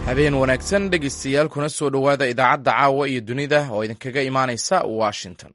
habeen wanaagsan dhegaystayaal kuna soo dhowaada idaacadda caawa iyo dunida oo idinkaga imaanaysa washington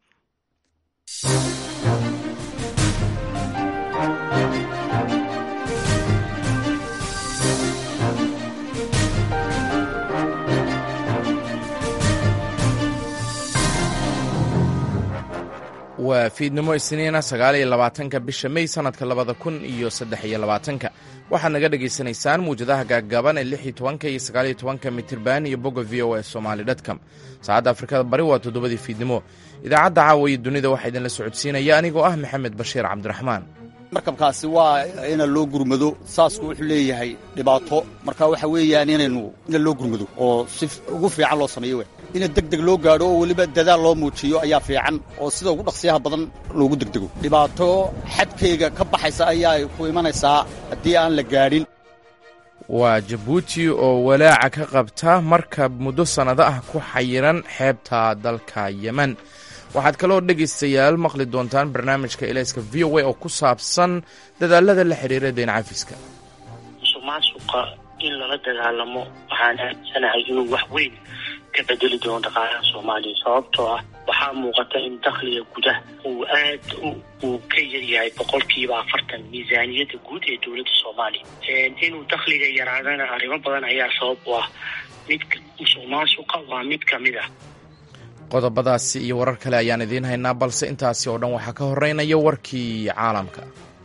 waa fiidnimo isniina sagaal iyo labaatanka bisha mey sanadka labada kun iyo saddex iyo labaatanka waxaad naga dhagaysanaysaan muwjadaha gaagaaban ee lix iyo tobanka iyo sagaal iyo tobanka mitirban iyo bogga v o a somali dtcom saacadda afrikada bari waa toddobadii fiidnimo idaacadda caawa iyo dunida waxaa idinla socodsiinaya anigoo ah maxamed bashiir cabdiraxmaan markabkaasi waa ina loo gurmado saasku wuxuu leeyahay dhibaato marka waxa weeyaan inaynu ina loo gurmado oo si ugu fiican loo sameeyo w ina deg deg loo gaadho oo weliba dadaal loo muujiyo ayaa fiican oo sida ugu dhaqsiyaha badan loogu degdego dhibaato xadkayga ka baxaysa ayaa ku imanaysaa haddii aan la gaadhin waa jabuuti oo walaaca ka qabta markab muddo sannado ah ku xayiran xeebta dalka yemen waxaad kaloo dhegaystayaal maqli doontaan barnaamijka elayska v o a oo ku saabsan dadaalada la xidhiira deen cafiska musuqmaasuqa in lala dagaalamo waxaan aaminsanahay inuu wax weyn ka bedeli doono dhaqaalaha soomaaliya sababtoo ah waxaa muuqata in dakhliga gudaha uu aad uu ka yaryahay boqolkiiba afartan miisaaniyadda guud ee dowladda soomaaliya inuu dakhliga yaraadana arrimo badan ayaa sabab u ah mid musuqmaasuqa waa mid ka mid ah qodobadaasi iyo warar kale ayaan idiin haynaa balse intaasi oo dhan waxaa ka horeynaya warkii caalamka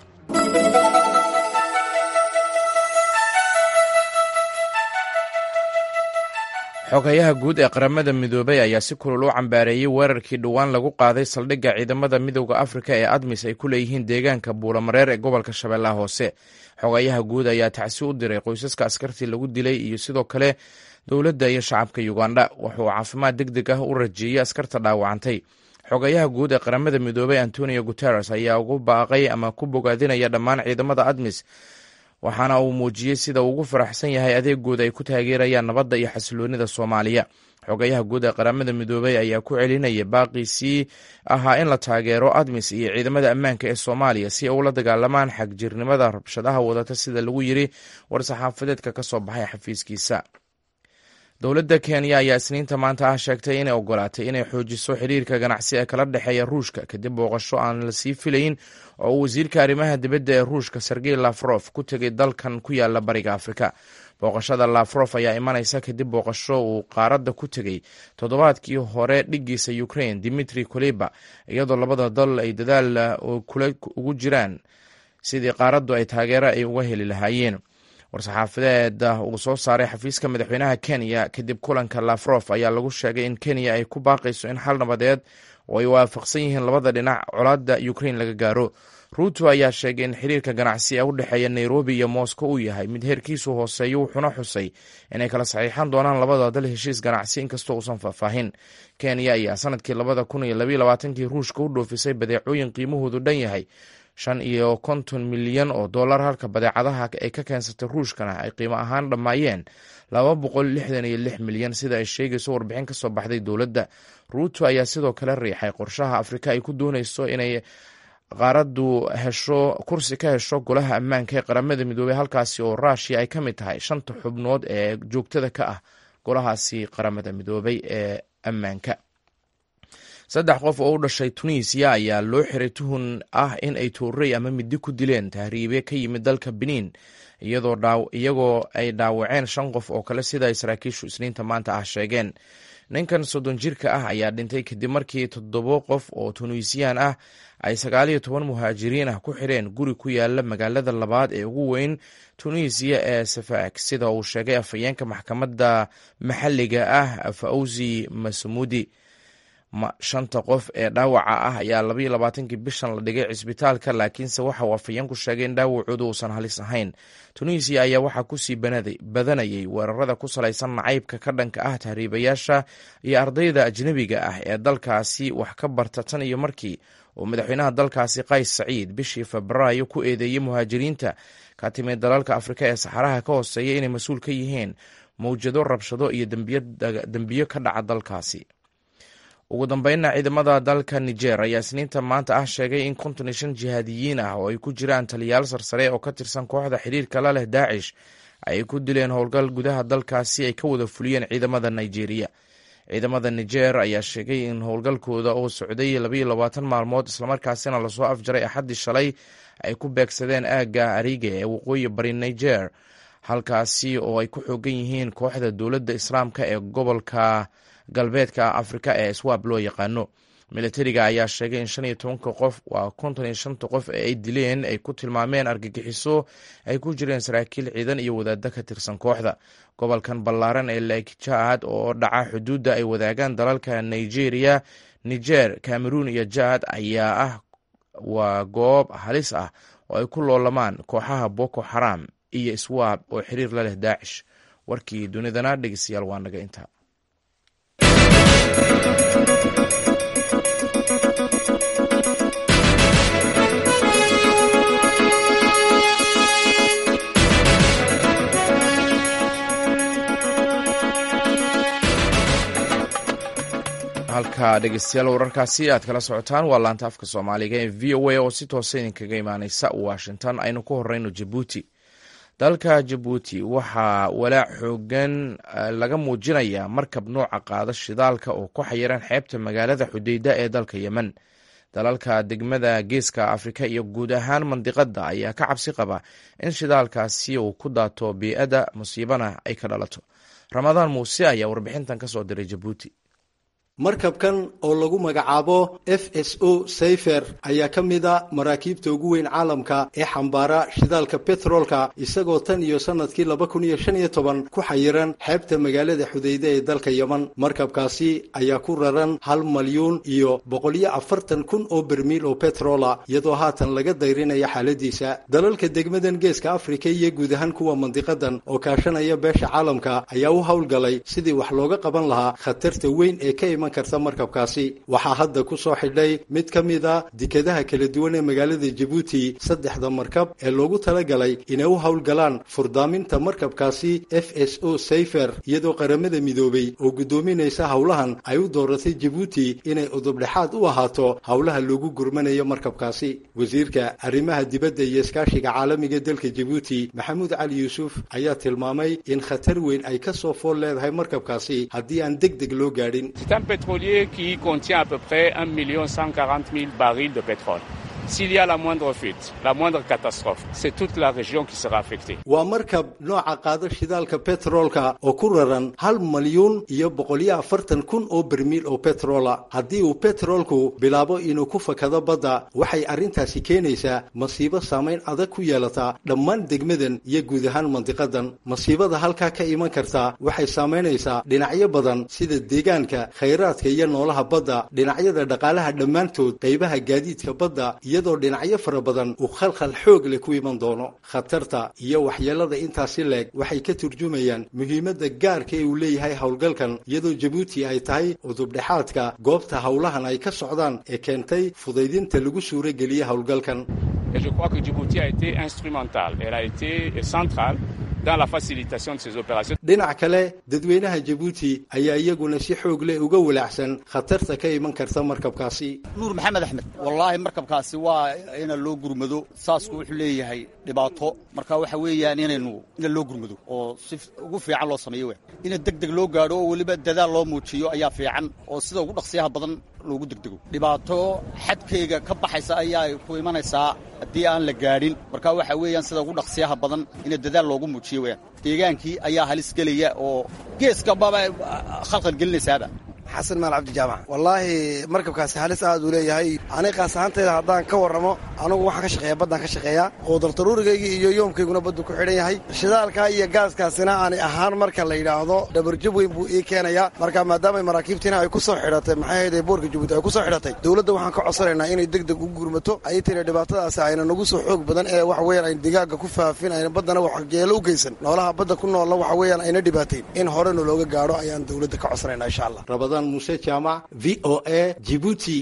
xogayaha guud ee qaramada midoobay ayaa si kulul u cambaareeyey weerarkii dhowaan lagu qaaday saldhigga ciidamada midowda afrika ee admis ay ku leeyihiin deegaanka buulamareer ee gobolka shabeellaha hoose xogayaha guud ayaa tacsi u diray qoysaska askartii lagu dilay iyo sidoo kale dowladda iyo shacabka uganda wuxuu caafimaad deg deg ah u rajeeyey askarta dhaawacantay xogayaha guud ee qaramada midoobay antonio guteres ayaa ugu baaqay ama ku bogaadinaya dhammaan ciidamada admis waxaana uu muujiyey sida uu ugu faraxsan yahay adeegooda ay ku taageerayaan nabadda iyo xasiloonida soomaaliya xogayaha guud ee qaramada midoobay ayaa ku celinaya baaqiisii ahaa in la taageero admis iyo ciidamada ammaanka ee soomaaliya si ay ula dagaalamaan xagjirnimada rabshadaha wadata sida lagu yiri war-saxaafadeedka ka soo baxay xafiiskiisa dowladda kenya ayaa isniinta maanta ah sheegtay inay ogolaatay inay xoojiso xiriirka ganacsi ee kala dhexeeya ruushka kadib booqasho aan la sii filayn oo uu wasiirka arrimaha dibadda ee ruushka sergey lafrof ku tegay dalkan ku yaala bariga afrika booqashada lafrof ayaa imanaysa kadib booqasho uu qaaradda ku tegey toddobaadkii hore dhigiisa ukraine dimitri koleba iyadoo labada dal ay dadaal kule ugu jiraan sidii qaaraddu ay taageero ay uga heli lahaayeen war-saxaafadeeda uu soo saaray xafiiska madaxweynaha kenya kadib kulanka lafrof ayaa lagu sheegay in kenya ay ku baaqayso in xal nabadeed oo ay waafaqsan yihiin labada dhinac colaadda ukraine laga gaaro ruuto ayaa sheegay in xiriirka ganacsi ee u dhexeeya nairobi iyo moscow uu yahay mid heerkiisu hooseeyo wuxuuna xusay inay kala saxiixan doonaan labada dal heshiis ganacsi inkastoo uusan faahfaahin kenya ayaa sanadkii labada kun iyo labaiyo labaatankii ruushka u dhoofisay badeecooyin qiimahoodu dhan yahay shan iyo konton milyan oo dollar halka badeecadaha ay ka keensatay ruushkana ay qiimo ahaan dhammaayeen laba boqol lixdan iyo lix milyan sida ay sheegayso warbixin ka soo baxday dowladda ruuto ayaa sidoo kale riixay qorshaha afrika ay ku doonayso inay qaaraddu hesho kursi ka hesho golaha ammaanka ee qaramada midoobey halkaasi oo ruushiya ay ka mid tahay shanta xubnood ee joogtada ka ah golahaasi qaramada midoobey ee ammaanka saddex qof oo u dhashay tunisiya ayaa loo xiray tuhun ah in ay toorey ama midi ku dileen tahriibe ka yimid dalka benin iyagoo ay dhaawaceen shan qof oo kale sida ay saraakiishu isniinta maanta ah sheegeen ninkan soddon jirka ah ayaa dhintay kadib markii toddobo qof oo tunisiyaan ah ay sagaaliyo toban muhaajiriin ah ku xireen guri ku yaala magaalada labaad ee ugu weyn tunisiya ee safaak sida uu sheegay afhayeenka maxkamadda maxalliga ah fawzi masmuudi shanta qof ee dhaawaca ah ayaa labaiyo labaatankii bishan la dhigay cisbitaalka laakiinse waxa uu afhayeenku sheegay in dhaawacoodu uusan halis ahayn tunisiya ayaa waxaa kusii badanayay weerarada ku salaysan nacaybka ka dhanka ah tahriibayaasha iyo ardayda ajnebiga ah ee dalkaasi wax ka barta tan iyo markii uu madaxweynaha dalkaasi qays saciid bishii febraayo ku eedeeyey muhaajiriinta ka timid dalalka afrika ee saxaraha ka hooseeya inay mas-uul ka yihiin mawjado rabshado iyo dembiyo ka dhaca dalkaasi ugu dambeynna ciidamada dalka niger ayaa isniinta maanta ah sheegay in konton iyo shan jihaadiyiin ah oo ay ku jiraan taliyaal sarsare oo ka tirsan kooxda xiriirka la leh daacish ay ku dileen howlgal gudaha dalkaasi ay ka wada fuliyeen ciidamada nigeria ciidamada niger ayaa sheegay in howlgalkooda oo socday labayo labaatan maalmood islamarkaasina lasoo afjaray axaddii shalay ay ku beegsadeen aagga ariga ee waqooyi bari niger halkaasi oo ay ku xoogan yihiin kooxda dowladda islaamka ee gobolka galbeedka afrika ee swab loo yaqaano militariga ayaa sheegay in shan iyo tobanka qof waa konton iyo shanta qof ee ay dileen ay ku tilmaameen argagixiso ay ku jireen saraakiil ciidan iyo wadaaddo ka tirsan kooxda gobolkan ballaaran ee lake jaad oo dhaca xuduudda ay wadaagaan dalalka nigeria niger cameroon iyo jaad ayaa ah waa goob halis ah oo ay ku loolamaan kooxaha boko xaram iyo swab oo xiriir la leh daacish warkii dunidana dhegeystayaal waa naga intaa halka dhegeystayaal wararkaasi aad kala socotaan waa laanta afka soomaaliga ee v o a oo si toosa idinkaga imaaneysa washington aynu ku horeyno jabuuti dalka jabuuti waxaa walaac xoogan laga muujinayaa markab nooca qaada shidaalka oo ku xayiran xeebta magaalada xudeyda ee dalka yemen dalalka degmada geeska afrika iyo guud ahaan mandiqada ayaa ka cabsi qaba in shidaalkaasi uu ku daato bii-ada musiibana ay ka dhalato ramadaan muuse ayaa warbixintan kasoo diray jabuuti markabkan oo lagu magacaabo f s o sayfer ayaa ka mid a maraakiibta ugu weyn caalamka ee xambaara shidaalka betroolka isagoo tan iyo sannadkii laba kun iyo shan iyo toban ku xayiran xeebta magaalada xudeyde ee dalka yeman markabkaasi ayaa ku raran hal malyuun iyo boqoliyo afartan kun oo bermiil oo betroola iyadoo haatan laga dayrinaya xaaladiisa dalalka degmadan geeska afrika iyo guud ahaan kuwa mandiqadan oo kaashanaya beesha caalamka ayaa u howlgalay sidii wax looga qaban lahaa khatarta weyn ee ka iman karta markabkaasi waxaa hadda ku soo xidhay mid ka mid a dekadaha kala duwan ee magaalada jabuuti saddexda markab ee loogu talagalay inay u howlgalaan furdaaminta markabkaasi f s o sayfer iyadoo qaramada midoobay oo guddoominaysa howlahan ay u dooratay jabuuti inay udubdhexaad u ahaato howlaha loogu gurmanayo markabkaasi wasiirka arrimaha dibadda iyo iskaashiga caalamiga dalka jabuuti maxamuud cali yuusuf ayaa tilmaamay in khatar weyn ay ka soo fool leedahay markabkaasi haddii aan deg deg loo gaadhin pétrolier qui contient à peu près 1 140 000 barils de pétrole. S'il y a la moindre fuite, la moindre catastrophe, c'est toute la région qui sera affectée. waa markab nooca qaada shidaalka betroolka oo ku raran hal malyuun iyo boqoliyo afartan kun oo bermiil oo betroola haddii uu betroolku bilaabo inuu ku fakado badda waxay arrintaasi keenaysaa masiibo saamayn adag ku yeelataa dhammaan degmadan iyo guud ahaan mandiqadan masiibada halkaa ka iman karta waxay saamaynaysaa dhinacyo badan sida deegaanka khayraadka iyo noolaha badda dhinacyada dhaqaalaha dhammaantood qaybaha gaadiidka badda iyadoo dhinacyo fara badan uu khalkhal xoog leh ku iman doono khatarta iyo waxyeelada intaasi leeg waxay ka turjumayaan muhiimadda gaarka ee uu leeyahay howlgalkan iyadoo jabuuti ay tahay udubdhexaadka goobta howlahan ay ka socdaan ee keentay fudaydinta lagu suuro geliyey howlgalkan Et je crois que Djibouti a été instrumentale, elle a été centrale dans la facilitation de ces opérations. dhinac kale dadweynaha jabuuti ayaa iyaguna si xoog leh uga walaacsan khatarta ka iman karta markabkaasi nuur maxamed axmed wallaahi markabkaasi waa ina loo gurmado saasku wuxuu leeyahay dhibaato marka waxa weeyaan inaynu ina loo gurmado oo si ugu fiican loo sameeyo we ina deg deg loo gaadho oo weliba dadaal loo muujiyo ayaa fiican oo sida ugu dhaqsiyaha badan loogu degdego dhibaato xadkayga ka baxaysa ayaa ku imanaysaa haddii aan la gaadhin marka waxa weeyaan sida ugu dhaqsiyaha badan ina dadaal loogu muujiyo weyaan deegaankii ayaa halis gelaya oo geeskababa khalqal gelinaysaaba xasan maal cabdi jaamac wallaahi markabkaasi halis aad uu leeyahay aniga qaas ahaantayda haddaan ka warramo anugu waxaan ka shaqeeya baddaan ka shaqeeyaa quudartaruurigaygii iyo yoomkayguna baddu ku xidhan yahay shidaalkaa iyo gaaskaasina ani ahaan marka la yidhaahdo dhabarjab weyn buu ii keenayaa marka maadaamay maraakiibtiina ay ku soo xidhatay maxay hayday boorka jabuuti ay ku soo xidhatay dowladda waxaan ka codsanaynaa inay deg deg u gurmato ay tiri dhibaatadaasi ayna nagu soo xoog badan ee waxa weeyaan ayna digaaga ku faafin ayna baddana waxgeelo u geysan noolaha badda ku noolla waxa weeyaan ayna dhibaateyn in horena looga gaadho ayaan dowladda ka codsanaynaa insha allah rabadaan muuse jaamac v o a jibuuti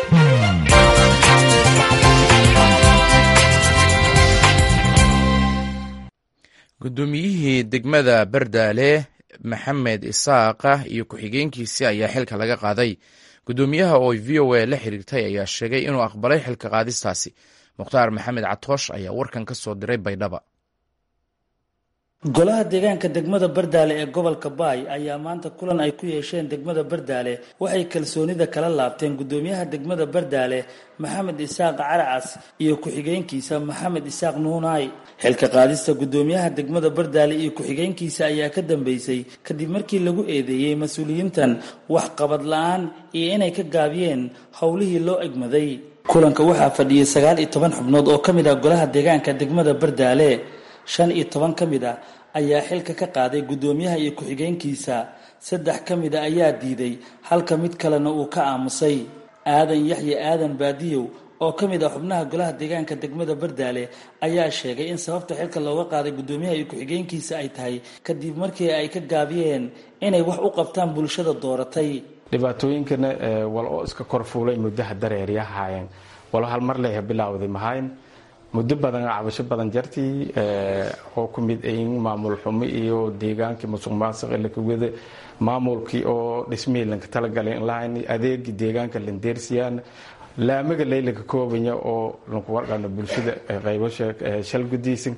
guddoomiyihii degmada bardaale maxamed isaaqa iyo ku-xigeenkiisii ayaa xilka laga qaaday guddoomiyaha oo v o a la xiriirtay ayaa sheegay inuu aqbalay xilka qaadistaasi mukhtaar maxamed catoosh ayaa warkan ka soo diray baydhaba golaha deegaanka degmada bardaale ee gobolka baay ayaa maanta kulan ay ku yeesheen degmada bardaale waxay kalsoonida kala laabteen gudoomiyaha degmada bardaale maxamed isaaq caracas iyo ku-xigeenkiisa maxamed isaaq nuunaay xilka qaadista gudoomiyaha degmada bardaale iyo ku-xigeenkiisa ayaa ka dambeysay kadib markii lagu eedeeyey mas-uuliyiintan waxqabad la-aan iyo inay ka gaabiyeen howlihii loo egmaday kulanka waxaa fadhiyay sagaal iyo toban xubnood oo ka mid ah golaha deegaanka degmada bardaale shan iyo toban ka mid ah ayaa xilka ka qaaday guddoomiyaha iyo ku-xigeenkiisa saddex ka mid a ayaa diiday halka mid kalena uu ka aamusay aadan yaxya aadan baadiyow oo ka mid ah xubnaha golaha deegaanka degmada bardaale ayaa sheegay in sababta xilka looga qaaday guddoomiyaha iyo ku-xigeenkiisa ay tahay kadib markii ay ka gaabiyeen inay wax u qabtaan bulshada dooratay dhibaatooyinkana wal oo iska korfuulay muddaha dareeryahaayeen walo hal mar leeha bilaawday mahayn muddo badan cabasho badan jartii oo ku mid ayin maamul xumo iyo deegaankii musuq maasuq lakawada maamulkii oo dhismihii lanka talagalay inlahayn adeegii deegaanka landeersiyaan laamaga laylanka koobanya oo lanku warqana bulshada qaybo shalgudiisan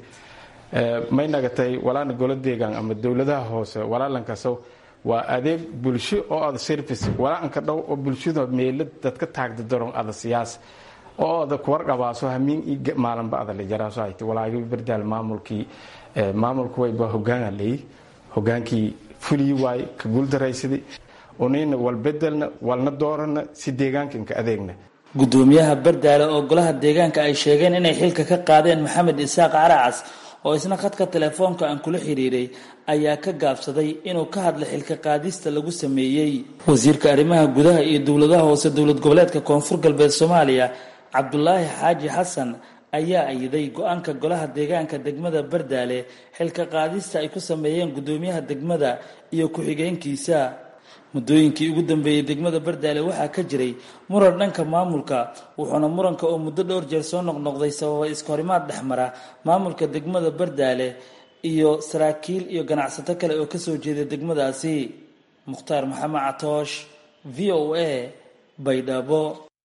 may nagatay walaana golo deegaan ama dowladaha hoose walaalankaso waa adeeg bulsho oo ada service walaaanka dhow oo bulshada meela dadka taagda daron ada siyaas oo ada kuwarqabaaso hamiin i maalinba ada la jaraaso hayta walaagi bardaal maamulkii maamulku wayba hogaana leey hogaankii fulii waay ka guuldaraysaday unina walbedelna walna doorana si deegaankanka adeegna guddoomiyaha bardaale oo golaha deegaanka ay sheegeen inay xilka ka qaadeen maxamed isaaq caracas oo isna khadka telefoonka aan kula xiriiray ayaa ka gaabsaday inuu ka hadla xilka qaadista lagu sameeyey wasiirka arrimaha gudaha iyo dowladaha hoose dowlad goboleedka koonfur galbeed soomaaliya cabdulaahi xaaji xasan ayaa ayiday go-aanka golaha deegaanka degmada bardaale xilka qaadista ay ku sameeyeen guddoomiyaha degmada iyo ku-xigeenkiisa muddooyinkii ugu dambeeyey degmada bardaale waxaa ka jiray muran dhanka maamulka wuxuuna muranka oo muddo dhowr jeer soo noqnoqday sababay iskahorimaad dhexmara maamulka degmada bardaale iyo saraakiil iyo ganacsato kale oo kasoo jeeda degmadaasi mukhtaar maxamed catoosh v o a baydhabo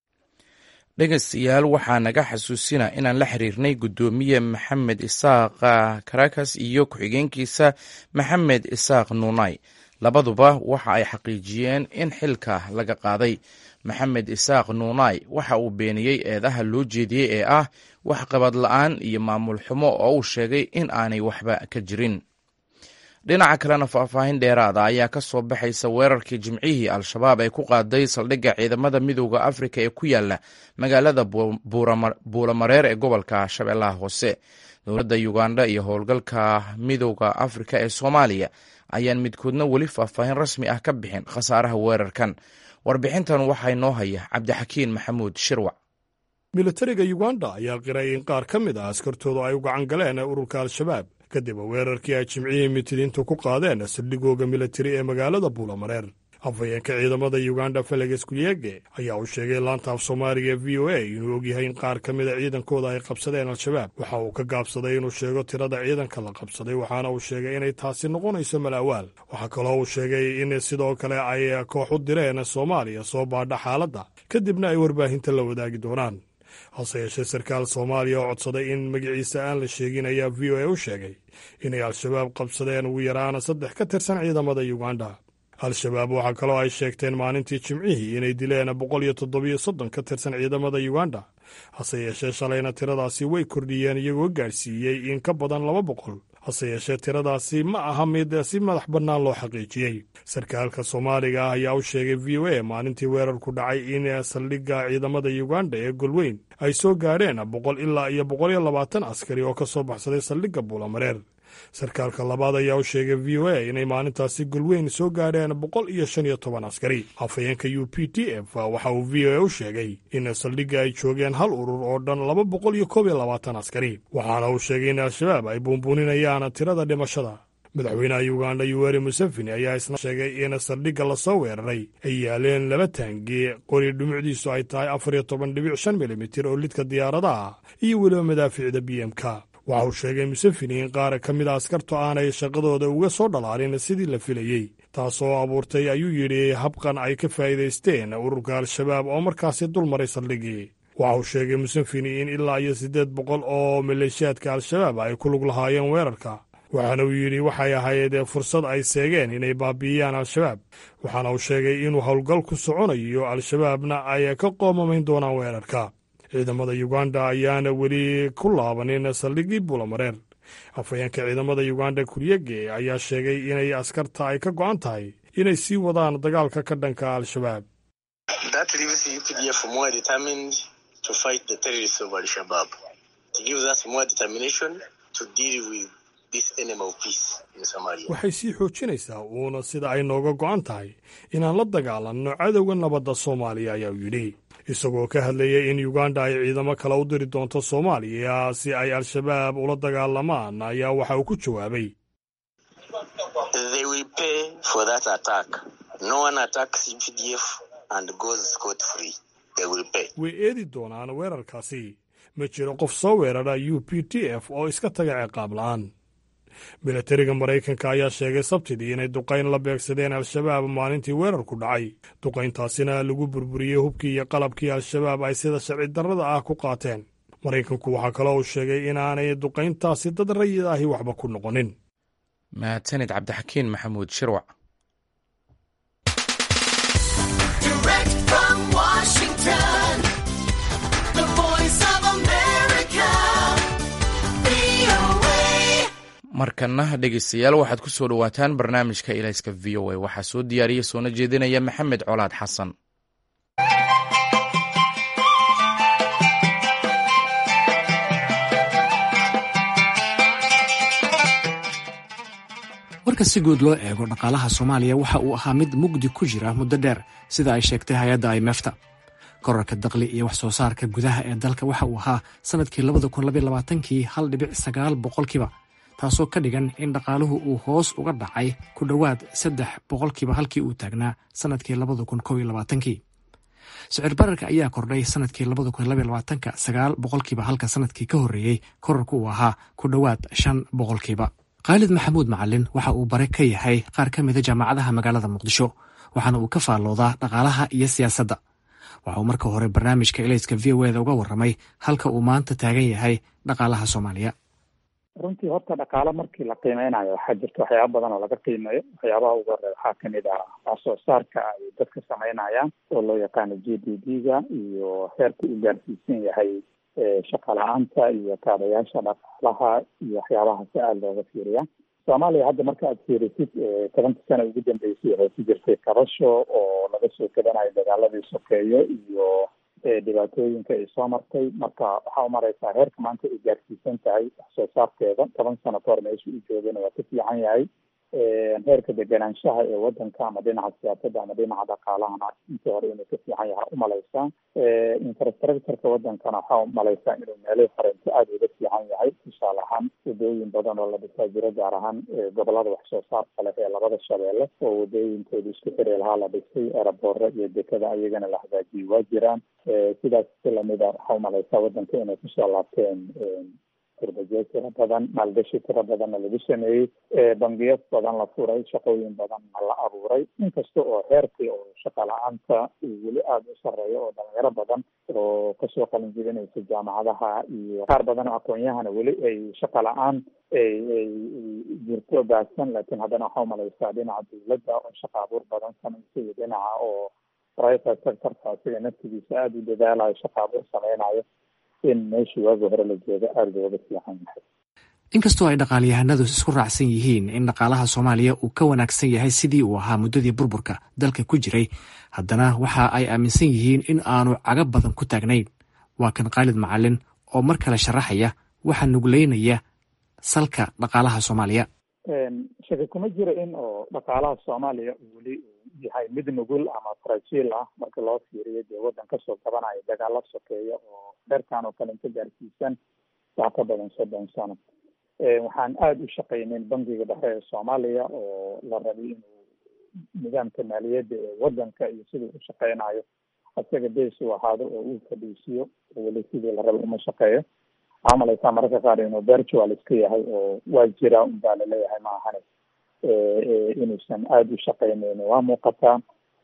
dhegaystayaal waxaa naga xasuusina inaan la xiriirnay guddoomiye maxamed isaaq karakas iyo ku-xigeenkiisa maxamed isaaq nuunay labaduba waxa ay xaqiijiyeen in xilka laga qaaday maxamed isaaq nuunay waxa uu beeniyey eedaha loo jeediyey ee ah waxqabad la-aan iyo maamul xumo oo uu sheegay in aanay waxba ka jirin dhinaca kalena faahfaahin dheeraada ayaa ka soo baxaysa weerarkii jimcihii al-shabaab ay ku qaaday saldhigga ciidamada midooda afrika ee ku yaala magaalada buulamareer ee gobolka shabeellaha hoose dowladda uganda iyo howlgalka midooda afrika ee soomaaliya ayaan midkoodna weli faahfaahin rasmi ah ka bixin khasaaraha weerarkan warbixintan waxaa noo haya cabdixakiin maxamuud shirwac militariga uganda ayaa qiray in qaar ka mid ah askartoodu ay u gacan galeen ururka al-shabaab kadib weerarkii ay jimcihii mitidiintu ku qaadeen saldhigooga militari ee magaalada buulamareer afhayeenka ciidamada uganda feleges kuyege ayaa uu sheegay laanta af soomaaliga ee v o a inuu ogyahay in qaar ka mida ciidankooda ay qabsadeen al-shabaab waxa uu ka gaabsaday inuu sheego tirada ciidanka la qabsaday waxaana uu sheegay inay taasi noqonayso malaawaal waxaa kaloo uu sheegay in sidoo kale ay koox u direen soomaaliya soo baadha xaaladda kadibna ay warbaahinta la wadaagi doonaan hase yeeshee sarkaal soomaaliya oo codsaday in magaciisa aan la sheegin ayaa v o a u sheegay inay al-shabaab qabsadeen ugu yaraan saddex ka tirsan ciidamada uganda al-shabaab waxaa kaloo ay sheegteen maalintii jimcihii inay dileen boqol iyo toddobiyo soddon ka tirsan ciidamada uganda hase yeeshee shalayna tiradaasi way kordhiyeen iyagoo gaadhsiiyey in ka badan laba boqol hase yeeshee tiradaasi ma aha mid si madax bannaan loo xaqiijiyey sarkaalka soomaaliga ah ayaa u sheegay v o a maalintii weerarku dhacay in saldhigga ciidamada uganda ee golweyn ay soo gaadheen boqol ilaa iyo boqol iyo labaatan askari oo ka soo baxsaday saldhigga buulamareer sarkaalka labaad ayaa u sheegay v o a inay maalintaasi golweyn soo gaadheen boqol iyo shan iyo toban askari afhayeenka u p t f waxa uu v o a u sheegay in saldhigga ay joogeen hal urur oo dhan laba boqol iyo koob iyo labaatan askari waxaana uu sheegay in al-shabaab ay buunbuuninayaan tirada dhimashada madaxweynaha uganda yuweri museveni ayaa isna sheegay in saldhigga lasoo weeraray ay yaaleen laba taangi qori dhumucdiisu ay tahay afar iyo toban dhibic shan milimitir oo lidka diyaaradaha iyo weliba madaaficda b m k waxa uu sheegay museveni in qaar ka mid a askartu aanay shaqadooda uga soo dhalaalin sidii la filayey taasoo abuurtay ayuu yidhi habqan ay ka faa'iidaysteen ururka al-shabaab oo markaasi dul maray saldhiggii waxa uu sheegay museveni in ilaa iyo siddeed boqol oo maleeshiyaadka al-shabaab ay ku lug lahaayeen weerarka waxaana uu yidhi waxay ahayd fursad ay seegeen inay baabi'iyaan al-shabaab waxaana uu sheegay inuu howlgal ku soconayo al-shabaabna ay ka qoomamayn doonaan weerarka ciidamada uganda ayaana weli ku laabanin saldhiggii buulamareer afhayeenka ciidamada uganda kuryege ayaa sheegay inay askarta ay ka go'an tahay inay sii wadaan dagaalka ka dhanka al-shabaab waxay sii xoojinaysaa uuna sida ay nooga go'an tahay inaan la dagaalanno cadowga nabadda soomaaliya ayaa uu yidhi isagoo ka hadlayay in uganda ay ciidamo kale u diri doonto soomaaliya si ay al-shabaab ula dagaalamaan ayaa waxa uu ku jawaabay way eedi doonaan weerarkaasi ma jiro qof soo weerara u p t f oo iska taga ciqaab la'aan milatariga maraykanka ayaa sheegay sabtidii inay duqayn la beegsadeen al-shabaab maalintii weerarku dhacay duqayntaasina lagu burburiyey hubkii iyo qalabkii al-shabaab ay sida sharci darrada ah ku qaateen maraykanku waxaa kaloo uu sheegay inaanay duqayntaasi dad rayid ahi waxba ku noqonin mahadsanid cabdixakiin maxamuud shirwac markana dhegeystayaal waxaad ku soo dhowaataan barnaamijka ilayska v o a waxaa soo diyaariya soona jeedinaya maxamed colaad xasan marka si guud loo eego dhaqaalaha soomaaliya waxa uu ahaa mid mugdi ku jira muddo dheer sida ay sheegtay hay-adda imefta korarka daqli iyo wax soo saarka gudaha ee dalka waxa uu ahaa sanadkii labada kun labaiy labaatankii hal dhibic sagaal boqolkiiba taasoo ka dhigan in dhaqaaluhu uu hoos uga dhacay ku dhowaad saddex boqolkiiba halkii uu taagnaa sanadkii labada kun kow iyo labaatankii sicir bararka ayaa kordhay sanadkii labada kun labaiy labaatanka sagaal boqolkiiba halka sanadkii ka horreeyey korarku uu ahaa ku dhowaad shan boqolkiiba khaalid maxamuud macalin waxa uu bare ka yahay qaar ka mida jaamacadaha magaalada muqdisho waxaana uu ka faalloodaa dhaqaalaha iyo siyaasadda waxa uu marka hore barnaamijka elayska v o eda uga warramay halka uu maanta taagan yahay dhaqaalaha soomaaliya runtii horta dhaqaalo markii la qiimeynayo waxaa jirta waxyaaba badan oo laga qiimeeyo waxyaabaha ugu horey waxaa kamid ah wax soo saarka ay dadka sameynayaan oo loo yaqaano g d p ga iyo heerka u gaarsiisan yahay shaqa la-aanta iyo kaabayaasha dhaqaalaha iyo waxyaabahaasi aada looga fiiriya soomaaliya hadda marka aad fiirisid tobankii sana ugu dambeysay waxay ku jirtay kabasho oo laga soo gadanayo dagaaladii sokeeyo iyo dhibaatooyinka ay soo martay marka waxaa umareysaa heerka maanta ay gaarsiisan tahay wax soo saarkeeda toban sano kahor meesha u joogana waa ka fiican yahay heerka deganaanshaha ee wadanka ama dhinaca siyaasadda ama dhinaca dhaqaalahana intii hore inuu ka fiican yaha umaleysaa infrastructureka wadankana waxaa umaleysaa inuu meelihii horeento aada uga fiican yahay tusaale ahaan wadooyin badan oo la dhisaa jiro gaar ahaan gobolada wax soo saarka leh ee labada shabeelle oo wadooyinkooda isku xiri lahaa la dhisay eraboore iyo dekada ayagana la hagaajiyay waa jiraan sidaas si lamida waxaa umaleysaa wadanka inay kusoo laabteen kurbajeed tiro badan maalgashi tiro badanna lagu sameeyey bangiyo badan la furay shaqooyin badanna la abuuray inkasta oo heerkii oo shaqa la-aanta uu weli aada u sareeyo oo dhalinyaro badan oo kasoo qalin jibinaysa jaamacadaha iyo qaar badan oo aqoon-yahana weli ay shaqa la-aan ay ay jirto baahsan laakiin haddana waxaa umaleysaa dhinaca dawladda oo shaqa abuur badan samaysa iyo dhinaca oo private sectorka asiga naftigiisa aada u dadaalayo shaqa abuur sameynayo in meeshii waagi hore la jooga aada looga fiican yahay inkastoo ay dhaqaalyahanadu isku raacsan yihiin in dhaqaalaha soomaaliya uu ka wanaagsan yahay sidii uu ahaa muddadii burburka dalka ku jiray haddana waxa ay aaminsan yihiin in aanu caga badan ku taagnayn waa kan khaalid macalin oo mar kale sharaxaya waxaa nugleynaya salka dhaqaalaha soomaaliya shaki kuma jiro in oo dhaqaalaha soomaaliya weli yahay mid nugul ama farajiil ah marka loo fiiriyo dee waddan kasoo gabanaya dagaalo sokeeya oo heerkan oo kale inka gaarsiisan wax ka badan soddon sano waxaan aada u shaqayneyn bangiga dhexe ee soomaaliya oo la rabay inuu nidaamka maaliyadda ee wadanka iyo siduu u shaqeynayo isaga bees uu ahaado oo uu fadhiisiyo weli sidii la rabay uma shaqeeyo waxaa malaysaa mararka qaar inuu virtual iska yahay oo waa jira unbaa laleeyahay ma ahane inuusan aada u shaqeyneyn waa muuqataa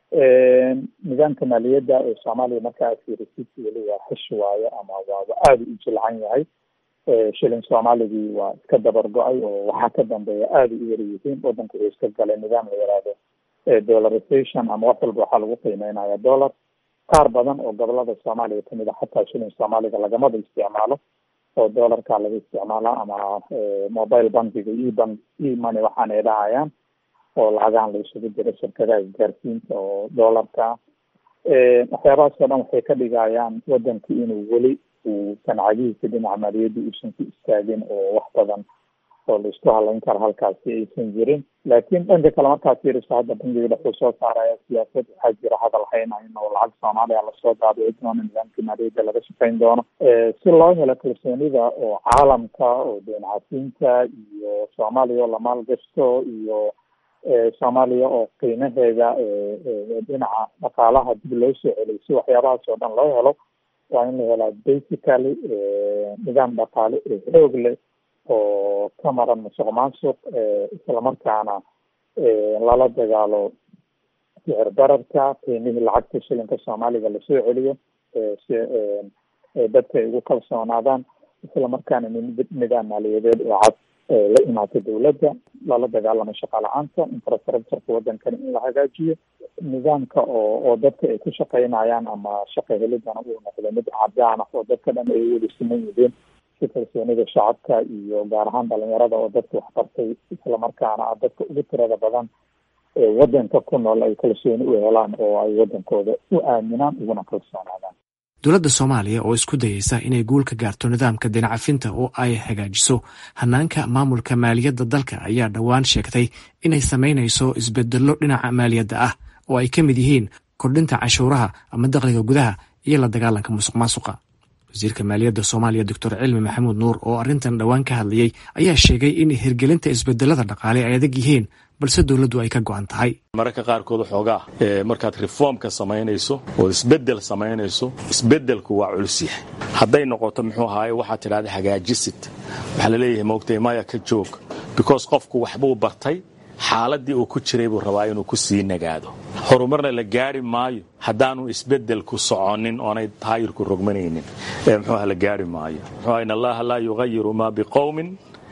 nidaamka maaliyadda ee soomaaliya marka aad fiirisid weli waa xish waayo ama waaba aada u jilcan yahay shilin soomaaligii waa iska dabar go-ay oo waxaa ka dambeeya aada u yar yihiin wadanku wuxuu iska galay nidaam la yihahdo dollarization ama wax walba waxaa lagu qiimeynaya dollar qaar badan oo gobolada soomaaliya kamid a xataa shilin soomaaliga lagamada isticmaalo oo dollarka laga isticmaala ama mobile bankiga ebank emoney waxaana ay dhahayaan oo lacagahan la isugu jiro shirkadaha isgaarsiinta oo dollarka waxyaabahaas oo dhan waxay ka dhigayaan wadanku inuu weli uu sancagihiisa dhinaca maaliyadda uusan ku istaagin oo wax badan oo la isku halayn karo halkaasi aysan jirin laakiin dhanka kale markaad fiiriso hadda bangiga dhexuu soo saaraya siyaasad waxaa jira hadal haynayn oo lacag soomaaliya lasoo daabici doono nidaamkii maaliyadda laga shaqayn doono si loo helo kalsoonida oo caalamka oo deen cafiinta iyo soomaaliya oo la maalgashto iyo soomaaliya oo qiimaheeda dhinaca dhaqaalaha dib loo soo celiy si waxyaabahaas oo dhan loo helo waa in la helaa basically nidaam dhaqaale oo xoog leh oo ka maran musuq maasuq islamarkaana lala dagaalo sicir bararka qiimihii lacagta shilinka soomaaliga lasoo celiyo si dadka ay ugu kalsoonaadaan islamarkaana nidaam maaliyadeed oo cad la imaata dawladda lala dagaalamo shaqa la-aanta infrastructureka wadankani in la hagaajiyo nidaamka oo oo dadka ay ku shaqaynayaan ama shaqa helidana uu noqdo mid cadaan ah oo dadka dhan ay wada siman yihiin si kalsoonida shacabka iyo gaar ahaan dhalinyarada oo dadka waxbartay islamarkaana ah dadka ugu tirada badan ee wadanka ku nool ay kalsooni u helaan oo ay wadankooda u aaminaan uguna kalsoonaadaan dowladda soomaaliya oo isku dayeysa inay guul ka gaarto nidaamka dinacafinta oo ay hagaajiso hanaanka maamulka maaliyadda dalka ayaa dhowaan sheegtay inay samaynayso isbedello dhinaca maaliyadda ah oo ay ka mid yihiin kordhinta cashuuraha ama dakhliga gudaha iyo la dagaalanka musuq maasuqa wasiirka maaliyadda soomaaliya doctor cilmi maxamuud nuur oo arrintan dhowaan ka hadlayey ayaa sheegay in hirgelinta isbedelada dhaqaale ay adag yihiin balse dowladdu ay ka go'an tahay mararka qaarkood waxoogaa markaad reformka samaynayso oo isbedel samaynayso isbedelku waa culus yahay hadday noqoto muxuu ahaaye waxaad tidhahda hagaajisid waxaa laleeyahay moogtay maya ka joog because qofku waxbuu bartay xaaladii uu ku jiray buu rabaa inuu ku sii nagaado horumarna la gaari maayo haddaanu isbedelku soconin oonay taayirku rogmanaynin mxuuah la gaari maayo mxuu in allaha laa yugayiru maa biqowmin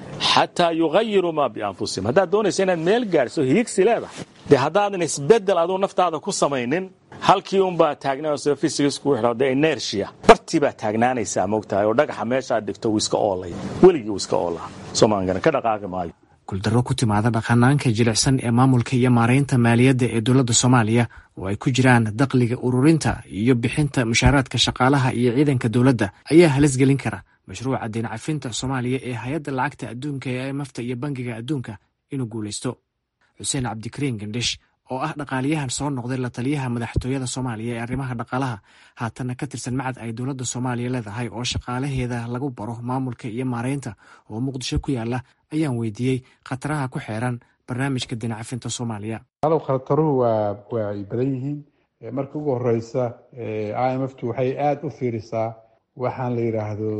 xataa yugayiru maa bianfusihim haddaad doonaysa inaad meel gaadhso hiigsi leedahay dee haddaadan isbedel aduu naftaada ku samaynin halkii unbaa taagnaanaysa fysicsku wixii de inertia bartii baa taagnaanaysaa moogtahay oo dhagaxa meeshaad dhigto wuu iska oolay weligii wuu iska oolaa soomaaligana ka dhaqaaqi maayo guuldarro ku timaada dhaqanaanka jilicsan ee maamulka iyo maaraynta maaliyadda ee dowladda soomaaliya oo ay ku jiraan dakhliga ururinta iyo bixinta mushaaraadka shaqaalaha iyo ciidanka dowladda ayaa halis gelin kara mashruuca deen cafinta soomaaliya ee hay-adda lacagta adduunka ee imafta iyo bangiga adduunka inuu guulaysto xuseen cabdikariin gandhish oo ah dhaqaaliyahan soo noqday la taliyaha madaxtooyada soomaaliya ee arrimaha dhaqaalaha haatanna ka tirsan macad ay dowladda soomaaliya leedahay oo shaqaalaheeda lagu baro maamulka iyo maaraynta oo muqdisho ku yaala ayaan weydiiyey khataraha ku xeeran barnaamijka dinacafinta soomaaliya alow khataruhu waa waa ay badan yihiin marka ugu horeysa i m f tu waxay aada u fiirisaa waxaan la yidhaahdo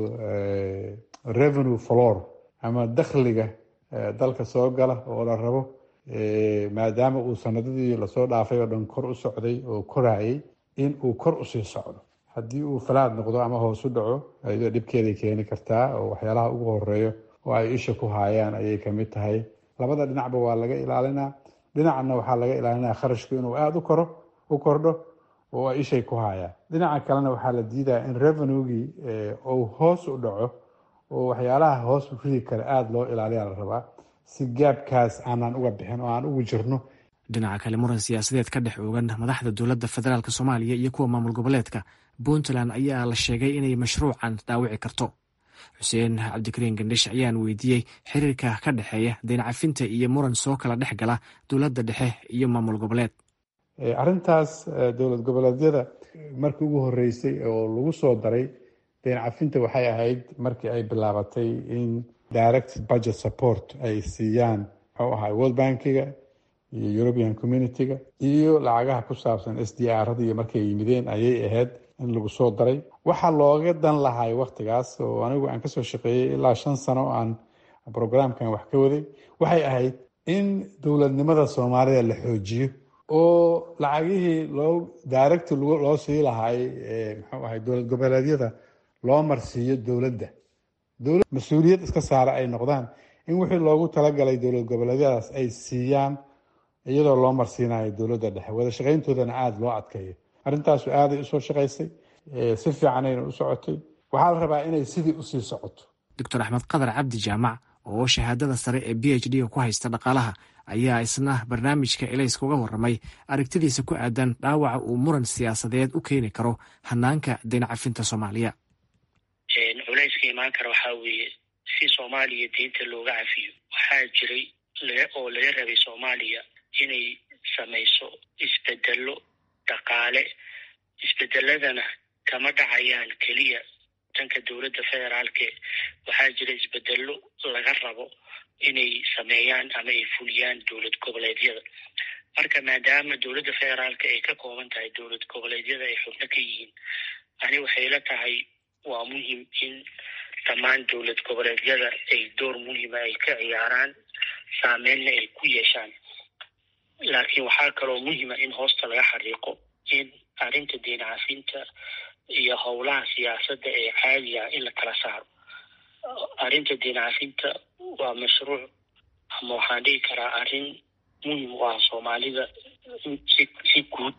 revenue flor ama dakhliga dalka soo gala oo la rabo maadaama uu sanadadii lasoo dhaafay oo dhan kor u socday oo korayay in uu kor usii socdo haddii uu falaad noqdo ama hoos u dhaco ayadoo dhibkeeday keeni kartaa oo waxyaalaha ugu horeeyo oo ay isha ku haayaan ayay kamid tahay labada dhinacba waa laga ilaalinaa dhinacna waxaa laga ilaalinaa kharashku inuu aada u koro u kordho oo ay ishay ku haayaan dhinaca kalena waxaa la diidaya in revenuegii uu hoos u dhaco oo waxyaalaha hoos u ridi kara aada loo ilaaliyaa la rabaa si gaabkaas aanaan uga bixin oo aan ugu jirno dhinaca kale muran siyaasadeed ka dhex oogan madaxda dowladda federaalk soomaaliya iyo kuwa maamul goboleedka puntland ayaa la sheegay inay mashruucan dhaawici karto xuseen cabdikariin gandhish ayaan weydiiyey xiriirka ka dhexeeya deencafinta iyo muran soo kala dhex gala dowladda dhexe iyo maamul goboleed arrintaas dowlad goboleedyada markii ugu horeysay oo lagu soo daray deencafinta waxay ahayd markii ay bilaabatay in direct budget support ay siiyaan muxuu ahaa world bankiga iyo european community-ga iyo lacagaha ku saabsan s d r iyo markay yimideen ayay ahayd in lagu soo daray waxaa looga dan lahay waktigaas oo anigu aan kasoo shaqeeyey ilaa shan sano oo aan programkan wax ka waday waxay ahayd in dowladnimada soomaalida la xoojiyo oo lacagihii loo direct loo sii lahay muxuu ahay dowlad goboleedyada loo marsiiyo dowladda dowlad mas-uuliyad iska saara ay noqdaan in wixii loogu talagalay dowlad goboleedyadaas ay siiyaan iyadoo loo marsiinayo dowladda dhexe wada shaqayntoodana aada loo adkeeyo arrintaasu aaday usoo shaqaysay si fiicanayna u socotay waxaa la rabaa inay sidii usii socoto doctor axmed qadar cabdi jaamac oo shahaadada sare ee b h d ku haysta dhaqaalaha ayaa isna barnaamijka elayska uga warramay aragtidiisa ku aadan dhaawaca uu muran siyaasadeed u keeni karo hanaanka daynacafinta soomaaliya culayska imaan kara waxaa weeye si soomaaliya deynta looga cafiyo waxaa jiray oo laga rabay soomaaliya inay samayso isbedelo dhaqaale isbedeladana kama dhacayaan keliya danka dowladda federaalke waxaa jira isbedelo laga rabo inay sameeyaan ama ay fuliyaan dowlad goboleedyada marka maadaama dowladda federaalka ay ka kooban tahay dowlad goboleedyada ay xubno ka yihiin ani waxay la tahay waa muhim in dhammaan dowlad goboleedyada ay door muhima ay ka ciyaaraan saameynna ay ku yeeshaan laakiin waxaa kaloo muhima in hoosta laga xariiqo in arrinta deyn cafinta iyo howlaha siyaasadda ee caadiga in la kala saaro arrinta deyn cafinta waa mashruuc ama waxaan dhihi karaa arrin muhim u ah soomaalida si si guud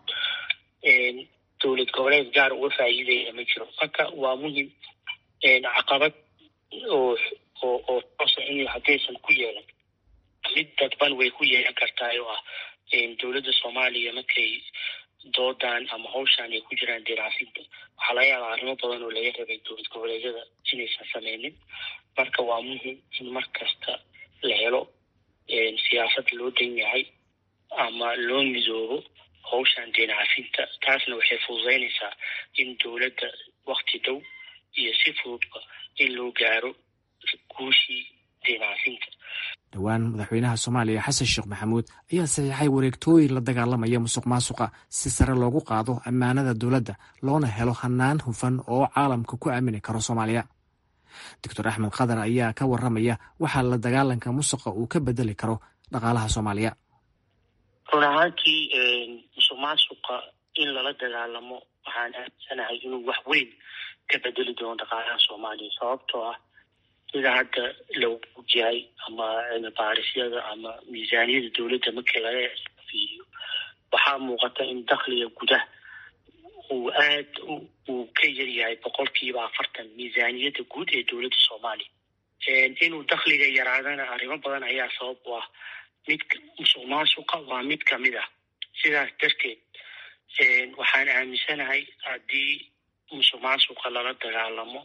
dowlad goboleed gaar uga faa'iidaya ma jiro marka waa muhim caqabad oo oo oo toosa in haddaysan ku yeelan mid dadban way ku yeelan kartaa oo ah dowladda soomaaliya markay doodan ama hawshaan ay ku jiraan deercafinta waxaa laga yaabaa arrimo badan oo laga rabay dowlad goboleedyada inaysan sameynin marka waa muhim in mar kasta la helo siyaasad loo dan yahay ama loo midoobo hawshaan deen cafinta taasna waxay fududeynaysaa in dowladda wakti dhow iyo si fududba in loo gaaro guushii deen cafinta dhowaan madaxweynaha soomaaliya xasan sheekh maxamuud ayaa saxiixay wareegtooyin la dagaalamaya musuq maasuqa si sare loogu qaado ammaanada dowladda loona helo hanaan hufan oo caalamka ku aamini karo soomaaliya doctor axmed khadar ayaa ka waramaya waxaa la dagaalanka musuqa uu ka bedeli karo dhaqaalaha soomaaliya run ahaantii musuq maasuqa in lala dagaalamo waxaan aaminsanahay inuu wax weyn ka bedeli doono dhaqaalaha soomaaliya sababtoo ah sida hadda lagu ogyahay ama cilmi baarisyada ama miisaaniyada dowladda markii laga fiiriyo waxaa muuqata in dakhliga gudaha uu aad uu ka yar yahay boqolkiiba afartan miisaaniyadda guud ee dowladda soomaaliya inuu dakhliga yaraadana arrimo badan ayaa sabab u ah mid musuq maasuqa waa mid kamid ah sidaas darteed waxaan aaminsanahay haddii musuq maasuqa lala dagaalamo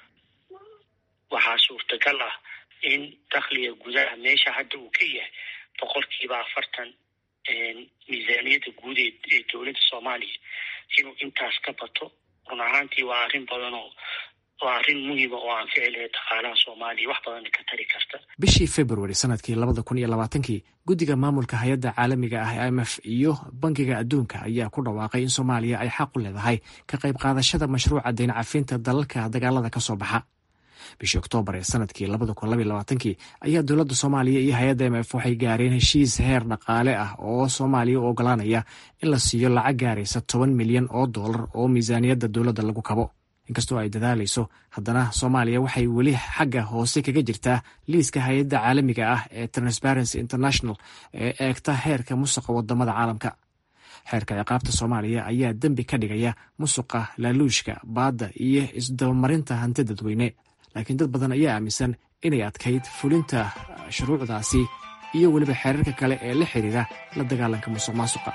waxaa suurtagal ah in dakhliga gudaha meesha hadda uu ka yahay boqolkiiba afartan miisaaniyadda guud ee dowladda soomaaliya inuu intaas ka bato run ahaantii waa arrin badan oo waa arrin muhiima oo aan ficil lahayd dhaqaalaha soomaaliya wax badan ka tari karta bishii februari sanadkii labada kun iyo labaatankii guddiga maamulka hay-adda caalamiga ah i m f iyo bankiga adduunka ayaa ku dhawaaqay in soomaaliya ay xaq u leedahay ka qayb qaadashada mashruuca deyn cafinta dalalka dagaalada ka soo baxa bishii oktoobar ee sanadkii labada kun labaiy labaatankii ayaa dowladda soomaaliya iyo hay-adda m f waxay gaareen heshiis heer dhaqaale ah oo soomaaliya u ogolaanaya in la siiyo lacag gaaraysa toban milyan oo dollar oo miisaaniyadda dowladda lagu kabo inkastoo ay dadaalayso haddana soomaaliya waxay weli xagga hoose kaga jirtaa liiska hay-adda caalamiga ah ee transparency international ee eegta heerka musuqa wadamada caalamka xeerka ciqaabta soomaaliya ayaa dembi ka dhigaya musuqa laaluushka baadda iyo isdabamarinta hanti dadweyne laakiin dad badan ayaa aaminsan inay adkayd fulinta shuruucdaasi iyo weliba xeerarka kale ee la xiriira la dagaalanka musuq maasuqa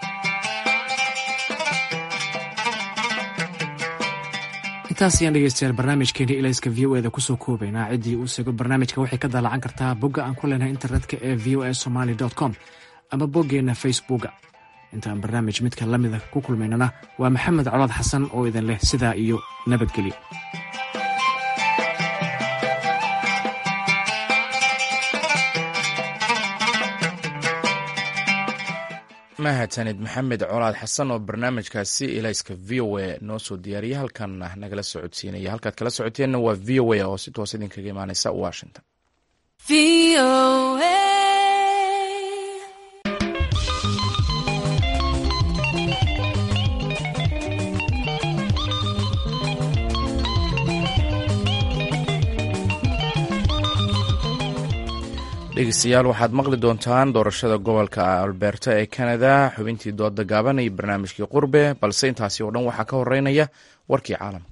intaas ayaan dhegeystayaal barnaamijkeeni ilayska v o eda kusoo koobaynaa ciddii uu sego barnaamijka waxay ka daalacan kartaa bogga aan ku leenahay internetka ee v o a somaly com ama boggeenna facebooka intaan barnaamij midka la mida ku kulmaynana waa maxamed colaad xasan oo idin leh sidaa iyo nabadgelyo mahadsanid maxamed colaad xasan oo barnaamijkaasi ilayska v o a noo soo diyaariyay halkanna nagala socodsiinaya halkaad kala socoteenna waa v o a oo si toos idinkaga imaaneysa washington dhegeystayaal waxaad maqli doontaan doorashada gobolka alberta ee canada xubintii dooda gaaban iyo barnaamijkii qurbe balse intaasi oo dhan waxaa ka horeynaya warkii caalamka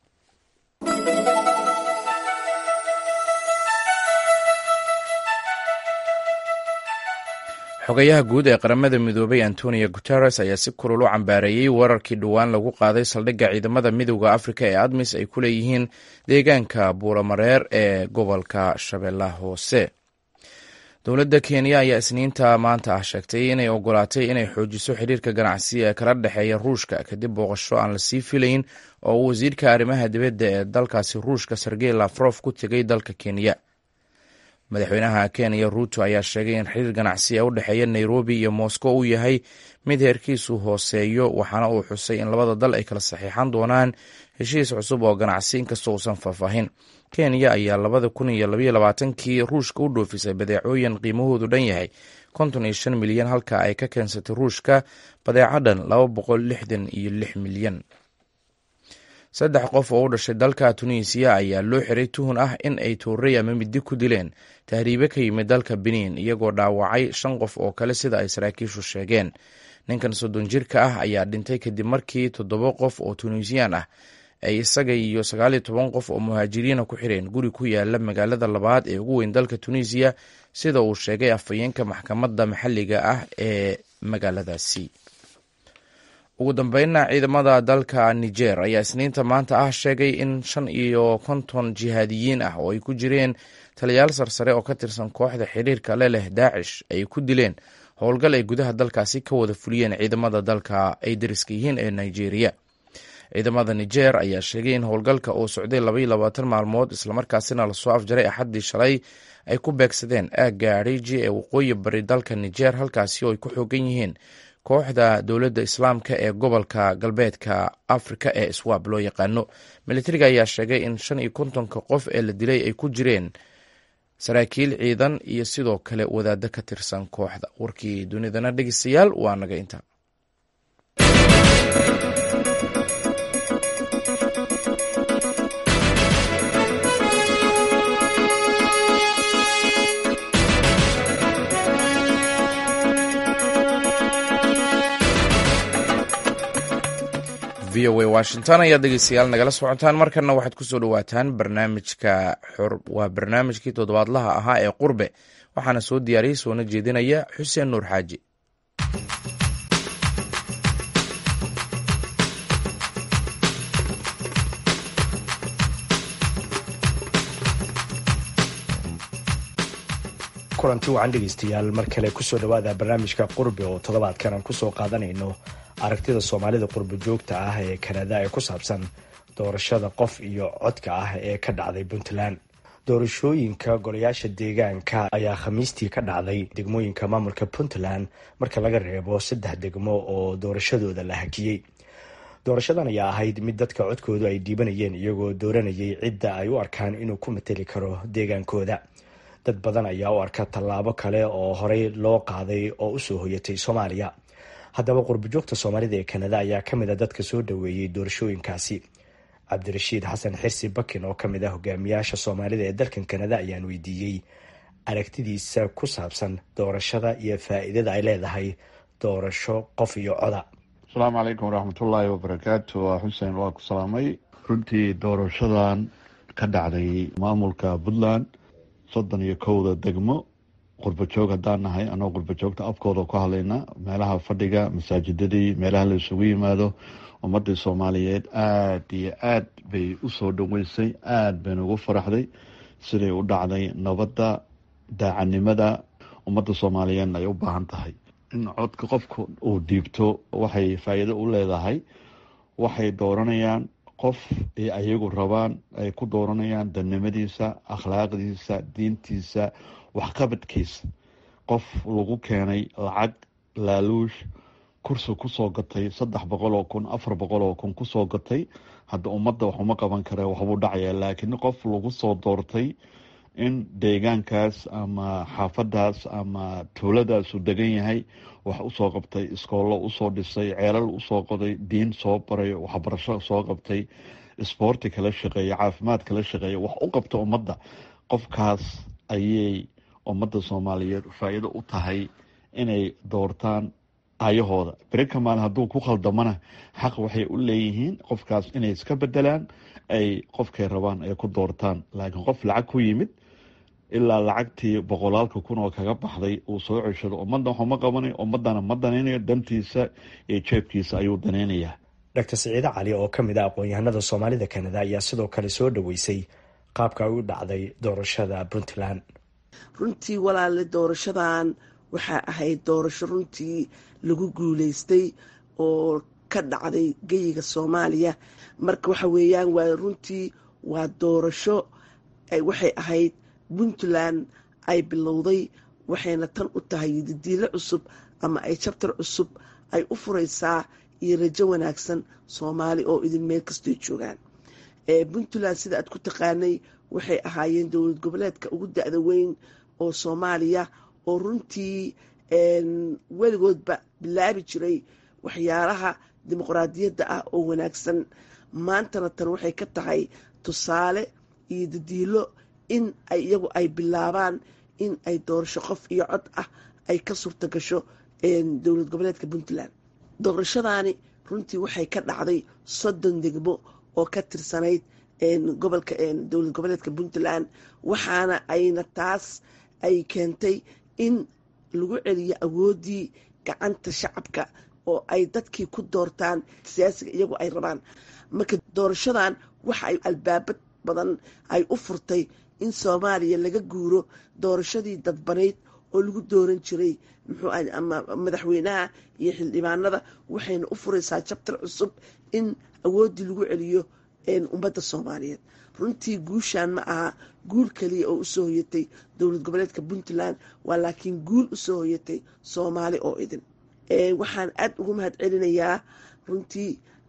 xogayaha guud ee qaramada midoobay antonio guteres ayaa si kulul u cambaareeyey weerarkii dhowaan lagu qaaday saldhigga ciidamada midooda afrika ee admis ay ku leeyihiin deegaanka buuramareer ee gobolka shabeellaha hoose dowladda kenya ayaa isniinta maanta ah sheegtay inay ogolaatay inay xoojiso xiriirka ganacsi ee kala dhexeeya ruushka kadib booqasho aan lasii filayn oo uu wasiirka arrimaha dibadda ee dalkaasi ruushka sergey lafrof ku tegay dalka kenya madaxweynaha kenya ruuto ayaa sheegay in xiriir ganacsi ee u dhexeeya nairobi iyo moscow uu yahay mid heerkiisu hooseeyo waxaana uu xusay in labada dal ay kala saxiixan doonaan heshiis cusub oo ganacsi inkastoo uusan faahfaahin kenya ayaa labada kun iyo labaiyo labaatankii ruushka u dhoofisay badeecooyin qiimahoodu dhan yahay konton iyo shan milyan halka ay ka keensatay ruushka badeeco dhan laba boqol lixdan iyo lix milyan saddex qof oo u dhashay dalka tunisiya ayaa loo xiray tuhun ah in ay toorey ama midi ku dileen tahriibe ka yimid dalka benin iyagoo dhaawacay shan qof oo kale sida ay saraakiishu sheegeen ninkan soddon jirka ah ayaa dhintay kadib markii toddoba qof oo tunisiyaan ah ay isaga iyo sagaal iyo toban qof oo muhaajiriina ku xireen guri ku yaala magaalada labaad ee ugu weyn dalka tunisiya sida uu sheegay afhayeenka maxkamadda maxalliga ah ee magaaladaasi ugu dambeynna ciidamada dalka niger ayaa isniinta maanta ah sheegay in shan iyo konton jihaadiyiin ah oo ay ku jireen taliyaal sarsare oo ka tirsan kooxda xiriirka le leh daacish ay ku dileen howlgal ay gudaha dalkaasi ka wada fuliyeen ciidamada dalka ay dariska yihiin ee nigeria ciidamada niger ayaa sheegay in howlgalka uu socday labaiyo labaatan maalmood islamarkaasina lasoo afjaray axaddii shalay ay ku beegsadeen aagga ariji ee waqooyi bari dalka niger halkaasi oo ay ku xoogan yihiin kooxda dowladda islaamka ee gobolka galbeedka afrika ee swab loo yaqaano militariga ayaa sheegay in shan iyo kontonka qof ee la dilay ay ku jireen saraakiil ciidan iyo sidoo kale wadaaddo ka tirsan kooxda warkii dunidana dhegeystayaal waa naga intaa v o a washington ayaad dhegeystayaal nagala socotaan markana waxaad kusoo dhawaataan barnaamijka waa barnaamijkii toddobaadlaha ahaa ee qurbe waxaana soo diyaariyey soona jeedinaya xuseen nuur xaaji kulanti wacan dhegeystayaal mar kale kusoo dhawaada barnaamijka qurbe oo toddobaadkan aan kusoo qaadanayno aragtida soomaalida qurbo joogta ah ee kanada ee ku saabsan doorashada qof iyo codka ah ee ka dhacday puntland doorashooyinka golayaasha deegaanka ayaa khamiistii ka dhacday degmooyinka maamulka puntland marka laga reebo saddex degmo oo doorashadooda la hakiyey doorashadan ayaa ahayd mid dadka codkoodu ay dhiibanayeen iyagoo dooranayay cidda ay u arkaan inuu ku mateli karo deegaankooda dad badan ayaa u arka tallaabo kale oo horey loo qaaday oo usoo hoyatay soomaaliya haddaba qurbojoogta soomaalida ee kanada ayaa kamid a dadka soo dhaweeyey doorashooyinkaasi cabdirashiid xasan xirsi bakin oo kamid ah hogaamiyaasha soomaalida ee dalkan kanada ayaan weydiiyey aragtidiisa ku saabsan doorashada iyo faa-iidada ay leedahay doorasho qof iyo coda asalaamu calaykum waraxmatullaahi wabarakaatu waa xuseen waa ku salaamay runtii doorashadan ka dhacday maamulka puntland soddon iyo kowda degmo qurbajoog haddaan nahay anoo qurbajoogta afkooda ku hadlayna meelaha fadhiga masaajidadii meelaha la isugu yimaado ummadii soomaaliyeed aada iyo aad bay usoo dhaweysay aada bayna ugu faraxday siday u dhacday nabadda daacanimada ummadda soomaaliyeedna ay u baahan tahay in codka qofka uu dhiibto waxay faa-iido u leedahay waxay dooranayaan qof ay ayagu rabaan ay ku dooranayaan danimadiisa akhlaaqdiisa diintiisa waxqabadkiisa qof lagu keenay lacag laaluush kursi kusoo gatay saddex boqol oo kun afar boqol oo kun kusoo gatay hadda ummadda waxuma qaban kare waxbuu dhacaya laakiin qof lagu soo doortay in deegaankaas ama xaafadaas ama tuuladaas uu degan yahay wax usoo qabtay iskoollo usoo dhisay ceelal usoo qoday diin soo baray waxbarasho soo qabtay isboorti kala shaqeeya caafimaad kala shaqeeya wax u qabta ummadda qofkaas ayay ummadda soomaaliyeed faa-iido u tahay inay doortaan ayahooda berika maalin hadduu ku khaldamana xaq waxay u leeyihiin qofkaas inay iska bedelaan ay qofkay rabaan ay ku doortaan laakiin qof lacag ku yimid ilaa lacagtii boqolaalka kun oo kaga baxday uu soo ceshado ummadda waxuma qabanay ummadana ma danaynayo dantiisa iyo jeebkiisa ayuu danaynayaa dr siciide cali oo ka mid ah aqoon-yahanada soomaalida kanada ayaa sidoo kale soo dhaweysay qaabka ay u dhacday doorashada puntland runtii walaale doorashadan waxaa ahayd doorasho runtii lagu guuleystay oo ka dhacday geyiga soomaaliya marka waxa weeyaan waa runtii waa doorasho waxay ahayd puntland ay bilowday waxayna tan u tahay didiilo cusub ama ay jabtar cusub ay u furaysaa iyo rajo wanaagsan soomaali oo idin meel kastoy joogaan puntland sida aad ku taqaanay waxay ahaayeen dowlad goboleedka ugu da-da weyn oo soomaaliya oo runtii weligoodba bilaabi jiray waxyaalaha dimuqraadiyadda ah oo wanaagsan maantana tan waxay ka tahay tusaale iyo dadiilo in ay iyagu ay bilaabaan in ay doorasho qof iyo cod ah ay ka suurta gasho dowlad goboleedka puntland doorashadaani runtii waxay ka dhacday soddon degmo oo ka tirsanayd gobolka dowlad goboleedka puntland waxaana ayna taas ay keentay in lagu celiyo awooddii gacanta shacabka oo ay dadkii ku doortaan siyaasiga iyagu ay rabaan marka doorashadan waxa ay albaabad badan ay u furtay in soomaaliya laga guuro doorashadii dadbanayd oo lagu dooran jiray muxuu ama madaxweynaha iyo xildhibaanada waxayna u furaysaa jabtar cusub in awooddii lagu celiyo ummadda soomaaliyeed runtii guushan ma aha guul kaliya oo usoo hoyatay dowlad goboleedka puntland waa laakiin guul usoo hoyatay soomaali oo idin waxaan aada ugu mahad celinayaa runtii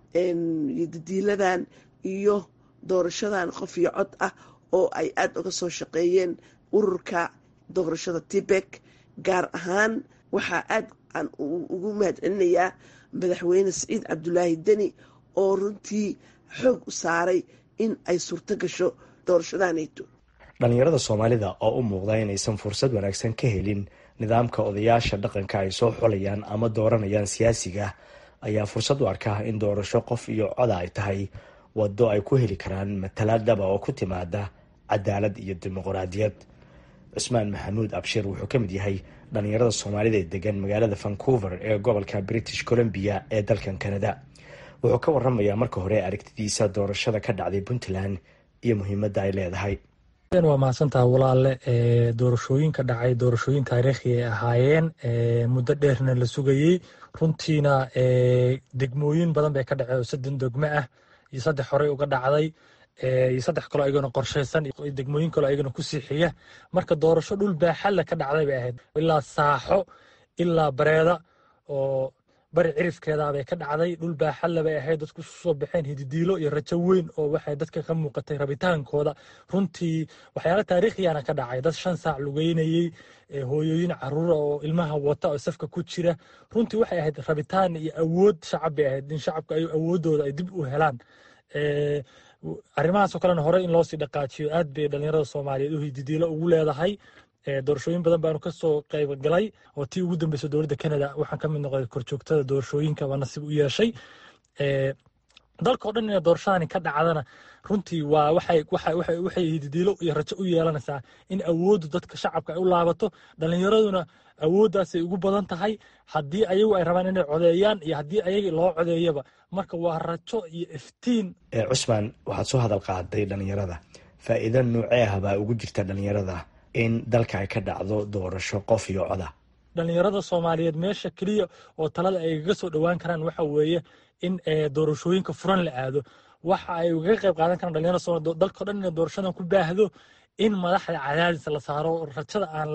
dadiiladan iyo doorashadan qof iyo cod ah oo ay aada uga soo shaqeeyeen ururka doorashada tibek gaar ahaan waxaa aada aan ugu mahad celinayaa madaxweyne saciid cabdulaahi deni oo runtii xoog u saaray in ay suurto gasho doorashadanayto dhalinyarada soomaalida oo u muuqda inaysan fursad wanaagsan ka helin nidaamka odayaasha dhaqanka ay soo xolayaan ama dooranayaan siyaasiga ayaa fursad u arkaa in doorasho qof iyo coda ay tahay wado ay ku heli karaan matalaad dhaba oo ku timaada cadaalad iyo dimuqraadiyad cusmaan maxamuud abshir wuxuu ka mid yahay dhalinyarada soomaalida ee degan magaalada vancouver ee gobolka british columbia ee dalkan canada wuxuu ka waramayaa marka hore aragtidiisa doorashada ka dhacday puntland iyo muhiimadda ay leedahay waa mahadsantaha walaale doorashooyinka dhacay doorashooyin taariikhi ay ahaayeen muddo dheerna la sugayey runtiina degmooyin badan bay ka dhaceen oo sadden degmo ah iyo saddex horey uga dhacday iyo saddex kaloo ayagana qorshaysan degmooyin kaloo ayagana ku siixiya marka doorasho dhul baaxadle ka dhacday bay ahayd ilaa saaxo ilaa bareeda oo bari cirifkeedaabay ka dhacday dhul baaxadle bay ahayd dadku soo baxeen hididiilo iyo rajo weyn oo waxay dadka ka muuqatay rabitaankooda runtii waxyaala taariikhiyana ka dhacay dad shan saac lugeynayey hooyooyin caruura oo ilmaha wata oo safka ku jira runtii waxay ahayd rabitaan iyo awood shacab bay ahayd in shacabka ay awoodooda ay dib u helaan arrimahaasoo kalena horey in loosii dhaqaajiyo aad bay dhalinyarada soomaaliyeed u hididiilo ugu leedahay doorashooyin badan baanu kasoo qayb galay oo tii ugu dambeysa dowladda canada waxaan ka mid noqday korjoogtada doorashooyinka baa nasiib u yeeshay dalka oo dhan ina doorashadani ka dhacdana runtii waa waxay hididiilo iyo rajo u yeelanaysaa in awooddu dadka shacabka ay u laabato dhalinyaraduna awooddaasay ugu badan tahay haddii ayagu ay rabaan inay codeeyaan iyo haddii ayaga loo codeeyaba marka waa rajo iyo iftiin cusmaan waxaad soo hadal qaaday dhalinyarada faa'iido noocee ah baa ugu jirta dhalinyarada in dalka ay ka dhacdo doorasho qof iyo coda dhalinyarada soomaaliyeed meesha keliya oo talada ay gaga soo dhowaan karaan waxa weeye in doorashooyinka furan la aado waxa ay ugaga qayb qaadan karaan dhalinyarada soomaliyeed dalkao dhan inay doorashadan ku baahdo in madaxda cadaadis la saaro rajada aan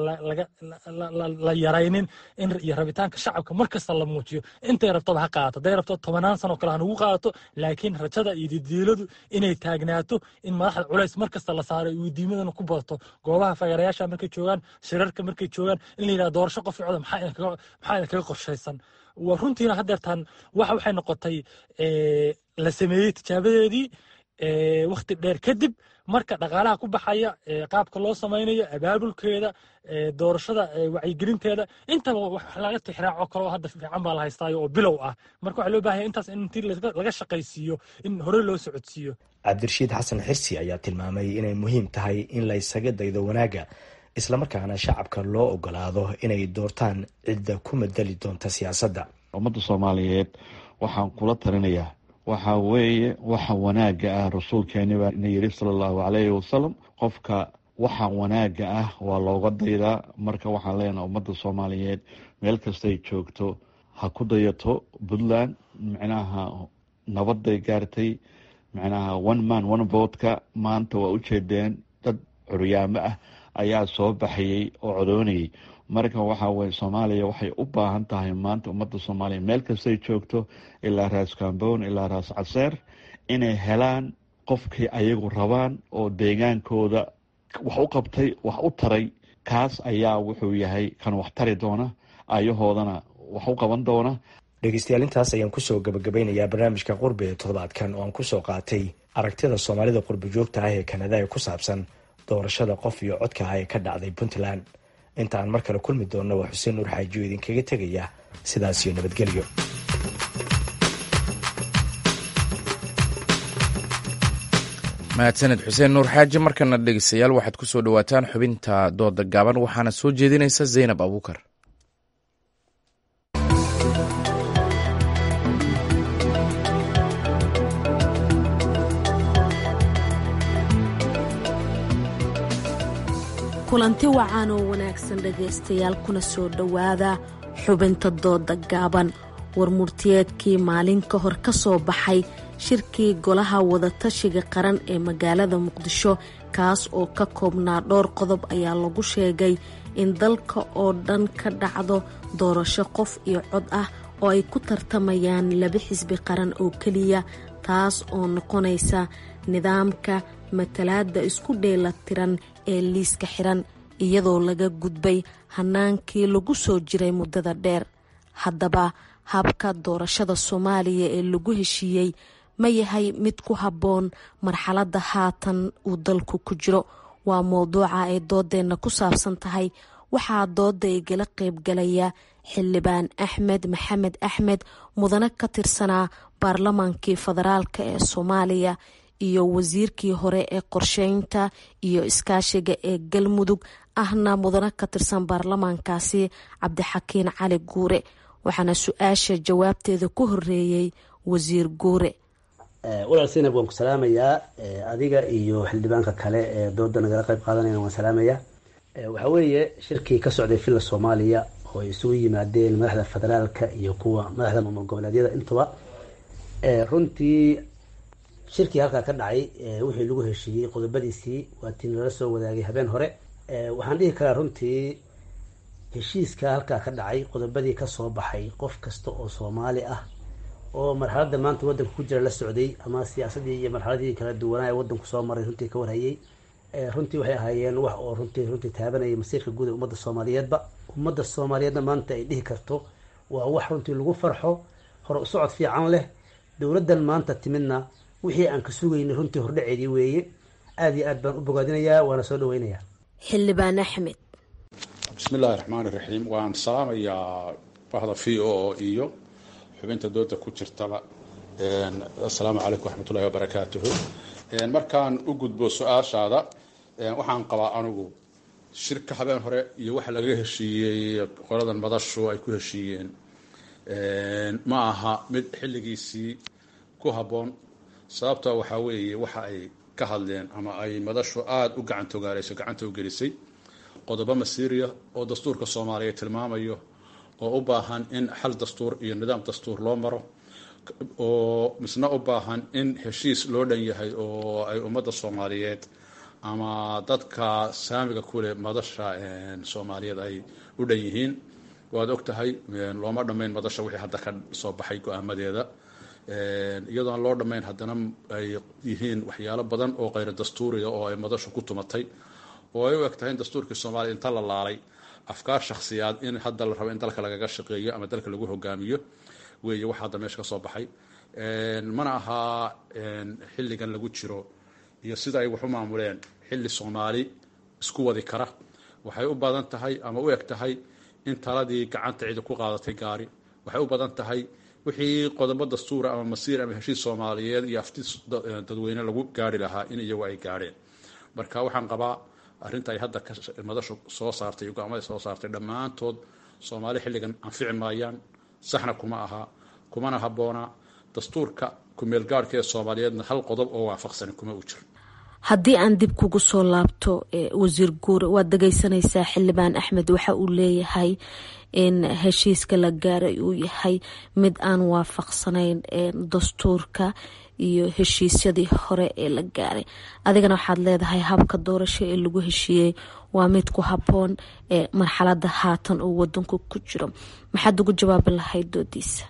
la yaraynin iyo rabitaanka shacabka markasta la muujiyo intay rabtaba ha qaadato haday rabto tobanaan sano kale hanugu qaadato laakiin rajada iyo didiiladu inay taagnaato in madaxda culays markasta la saaro weydiimadana ku badato goobaha fagarayaasha markay joogaan shirarka markay joogaan in la yidhahdo doorasho qof coda maxaa idinkaga qorshaysan runtiina hadeertaan waxa waxay noqotay la sameeyey tijaabadeedii wakhti dheer kadib marka dhaqaalaha ku baxaya qaabka loo samaynayo abaabulkeeda doorashada wacyigelinteeda intaba wax laga tixraaco kaloo hadda fiican baa la haystaayo oo bilow ah marka waxaa loo baahanya intaas in intii laga shaqaysiiyo in hore loo socodsiiyo cabdirashiid xasan xirsi ayaa tilmaamay inay muhiim tahay in la ysaga daydo wanaagga islamarkaana shacabka loo ogolaado inay doortaan cidda ku madali doonta siyaasadda ummadda soomaaliyeed waxaan kula talinayaa waxa weeye waxa wanaagga ah rasuulkeeni baa na yiri sala allahu calayhi wasalam qofka waxa wanaagga ah waa looga daydaa marka waxaan leenaha ummadda soomaaliyeed meel kastay joogto ha ku dayato puntland micnaha nabaday gaartay micnaha one man one votka maanta waa ujeedeen dad curyaamo ah ayaa soo baxayay oo codoonayay marka waxaa weye soomaaliya waxay u baahan tahay maanta ummadda soomaaliya meel kastay joogto ilaa raas kambown ilaa raas caseer inay helaan qofkii ayagu rabaan oo deegaankooda wax u qabtay wax u taray kaas ayaa wuxuu yahay kan wax tari doona ayahoodana wax u qaban doona dhegeystayaal intaas ayaan kusoo gabagabeynayaa barnaamijka qurbi ee toddobaadkan oo aan kusoo qaatay aragtida soomaalida qurbi joogta ah ee kanada ee ku saabsan doorashada qof iyo codka ah ee ka dhacday puntland inta aan mar kale kulmi doonno waa xuseen nuur xaajiyo idinkaga tegaya sidaas iyo nabadgelyo mahadsaned xuseen nuur xaaji markana dhegeystayaal waxaad ku soo dhowaataan xubinta dooda gaaban waxaana soo jeedinaysa zaynab abuukar kulanti wacan oo wanaagsan dhegaystayaal kuna soo dhowaada xubinta dooda gaaban warmurtiyeedkii maalin ka hor ka soo baxay shirkii golaha wadatashiga qaran ee magaalada muqdisho kaas oo ka koobnaa dhowr qodob ayaa lagu sheegay in dalka oo dhan ka dhacdo doorasho qof iyo cod ah oo ay ku tartamayaan laba xisbi qaran oo keliya taas oo noqonaysa nidaamka matalaada isku dheelatiran ee liiska xiran iyadoo laga gudbay hanaankii lagu soo jiray muddada dheer haddaba habka doorashada soomaaliya ee lagu heshiiyey ma yahay mid ku habboon marxaladda haatan uu dalku ku jiro waa mowduuca ay doodeenna ku saabsan tahay waxaa dooda igala qaybgalaya xildhibaan axmed maxamed axmed mudane ka tirsanaa baarlamaankii federaalk ee soomaaliya iyo wasiirkii hore ee qorsheynta iyo iskaashiga ee galmudug ahna mudane ka tirsan baarlamaankaasi cabdixakiin cali guure waxaana su-aasha jawaabteeda ku horeeyey wasiir guure walaal sinab waan ku salaamayaa adiga iyo xildhibaanka kale ee dooda nagala qayb qaadanayna waan salaamayaa waxaa weeye shirkii ka socday villa soomaaliya oo ay isugu yimaadeen madaxda federaalka iyo kuwa madaxda maamul goboleedyada intuba runtii shirkii halkaa ka dhacay wixii lagu heshiiyey qodobadiisii waa tii nala soo wadaagay habeen hore waxaan dhihi karaa runtii heshiiska halkaa ka dhacay qodobadii kasoo baxay qof kasta oo soomaali ah oo marxaladda maanta wadanka ku jira la socday ama siyaasadii iyo marxaladii kala duwanaa ee wadanku soo maray runtii ka warhayay runtii waxay ahaayeen wax oo runtii runtii taabanayay masiirka guud ee ummadda soomaaliyeedba ummadda soomaaliyeedna maanta ay dhihi karto waa wax runtii lagu farxo hore usocod fiican leh dowladdan maanta timidna wixii aan ka sugaynay runtii hordhaceedii weeye aada iyo aad baan u bogaadinayaa waana soo dhaweynayaa xildhibaan axmed bismillahi raxmaani raxiim waan salaamayaa bahda v o iyo xubinta dooda ku jirtaba assalaamu calaykum waxmatullahi wabarakaatuhu markaan u gudbo su-aashaada waxaan qabaa anigu shirka habeen hore iyo waxa laga heshiiyey qoladan madashu ay ku heshiiyeen ma aha mid xilligiisii ku habboon sababta waxaa weeye waxa ay ka hadleen ama ay madashu aada u gacantogaarayso gacanta u gelisay qodobo masiiriya oo dastuurka soomaaliya tilmaamayo oo u baahan in xal dastuur iyo nidaam dastuur loo maro oo misna u baahan in heshiis loo dhan yahay oo ay ummadda soomaaliyeed ama dadka saamiga kuleh madasha soomaaliyeed ay u dhan yihiin waad og tahay looma dhammayn madasha wixii hadda ka soo baxay go-aamadeeda iyadoon loo dhammayn haddana ay yihiin waxyaalo badan oo kheyra dastuuriga oo ay madashu ku tumatay oo ay u eg tahay in dastuurkii soomaaliya inta la laalay afkaar shakhsiyaad in hadda la rabo in dalka lagaga shaqeeyo ama dalka lagu hogaamiyo weeye waxa hadda meesha ka soo baxay mana ahaa xilligan lagu jiro iyo sida ay wax u maamuleen xilli soomaali isku wadi kara waxay u badan tahay ama u eg tahay in taladii gacanta cidi ku qaadatay gaari waxay u badan tahay wixii qodobo dastuura ama masiir ama heshiis soomaaliyeed iyo afti dadweyne lagu gaari lahaa in iyagu ay gaadheen marka waxaan qabaa arrinta ay hadda madashu soo saartay go-aamada soo saartay dhammaantood soomaali xilligan anfici maayaan saxna kuma aha kumana habboona dastuurka kumeelgaarhka ee soomaaliyeedna hal qodob oo waafaqsani kuma u jiro haddii aan dib kugu soo laabto wasiir guure waad dhegeysanaysaa xildhibaan axmed waxa uu leeyahay in heshiiska la gaaray uu yahay mid aan waafaqsanayn dastuurka iyo heshiisyadii hore ee la gaaray adigana waxaad leedahay habka doorasho ee lagu heshiiyey waa mid ku habboon ee marxalada haatan uu wadanku ku jiro maxaad ugu jawaabi lahayd doodiisa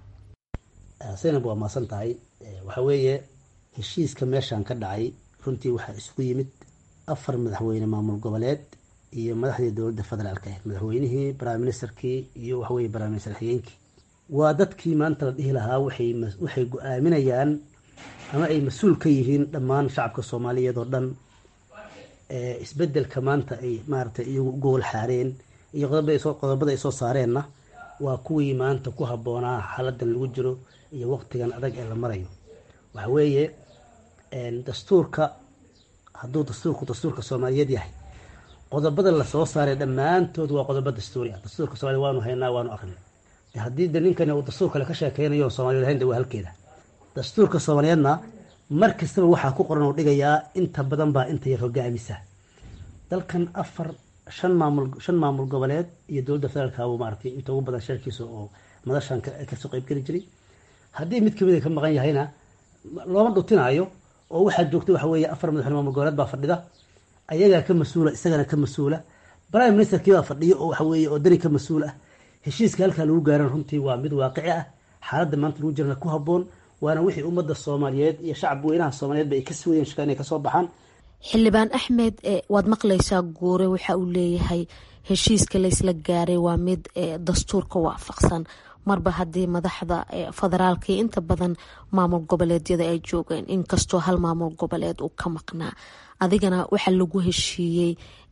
zaynab waa maasan tahay waxa weeye heshiiska meeshan ka dhacay runtii waxaa isugu yimid afar madaxweyne maamul goboleed iyo madaxdii dowladda federaalka ahayd madaxweynihii prime ministerkii iyo waxaweye prime minister xigeenkii waa dadkii maanta la dhihi lahaa waxay go-aaminayaan ama ay mas-uul ka yihiin dhammaan shacabka soomaaliyeed oo dhan isbedelka maanta ay maaratay iyagu u gogol xaareen iyo qodobada ay soo saareenna waa kuwii maanta ku habboonaa xaaladan lagu jiro iyo waqtigan adag ee la marayo waxa weeye dastuurka hadduu dastuurku dastuurka soomaaliyeed yahay qodobada lasoo saaray dhammaantood waa qodobo dastuuri ah dastuurka soomaliya waanu haynaa waanu aqrinay haddii de ninkani uu dastuur kale ka sheekeynayo soomaliya lahayn de waa halkeeda dastuurka soomaaliyeedna mar kastaba waxaa ku qoran uu dhigayaa inta badan baa inta yar hogaamisa dalkan afar shan maamul shan maamul goboleed iyo dowladda federaalka buu maaragtay inta ugu badan sharkiisa oo madashan kasoo qeybgeli jiray haddii mid kamid ka maqan yahayna looma dhutinaayo oo waxaa joogta waxa weeye afar madaxweyne maamul goboleed baa fadhida ayagaa ka mas-uula isagana ka mas-uula prime ministerkii baa fadhiyo oo waxa weeye oo dani ka mas-uul ah heshiiska halkaa lagu gaaran runtii waa mid waaqici ah xaaladda maanta lagu jirana ku habboon waana wixii ummadda soomaaliyeed iyo shacab weynaha soomaaliyeed ba ay ka sugayeen shaka inay kasoo baxaan xildhibaan axmed waad maqlaysaa guure waxa uu leeyahay heshiiska laysla gaaray waa mid dastuurka waafaqsan marba haddii madaxda federaalka iyo inta badan maamul goboleedyada ay joogeen inkastoo hal maamul goboleed uu ka maqnaa adigana waxaa lagu heshiiyey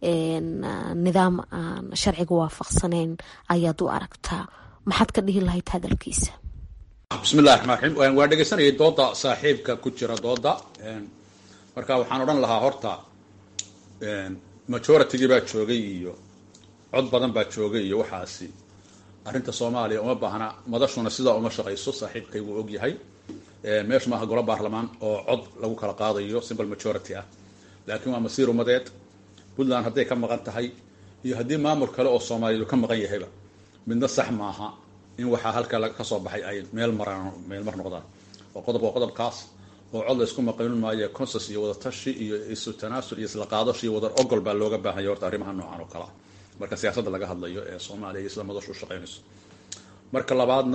nidaam aan sharciga waafaqsanayn ayaad u aragtaa maxaad ka dhihi lahayd hadalkiisa bismillahi raxmaan raxiim waa dhegeysanayay dooda saaxiibka ku jira dooda marka waxaan odhan lahaa horta majoritygii baa joogay iyo cod badan baa joogay iyo waxaasi arrinta soomaaliya uma baahna madashuna sidaa uma shaqayso saaxiibkaygu og yahay meeshu maaha golo baarlamaan oo cod lagu kala qaadayo simple majority ah laakiin waa masiir umadeed puntland hadday ka maqan tahay iyo haddii maamul kale oo soomaaliyeed ka maqan yahayba midna sax maaha in waxaa halkaa kasoo baxay ay meel maraan meel mar noqdaan oo qodob waa qodobkaas oo cod la isku maqanin maayo consus iyo wadatashi iyo isu tanaasul iyo isla qaadasho iyo wadar ogol baa looga baahanya horta arrimaha noocan oo kalea marka siyaasadda laga hadlayo ee soomaaliya iyo sida madashu u shaqeynayso marka labaadna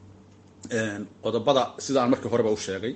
qodobada sida aan markii horeba u sheegay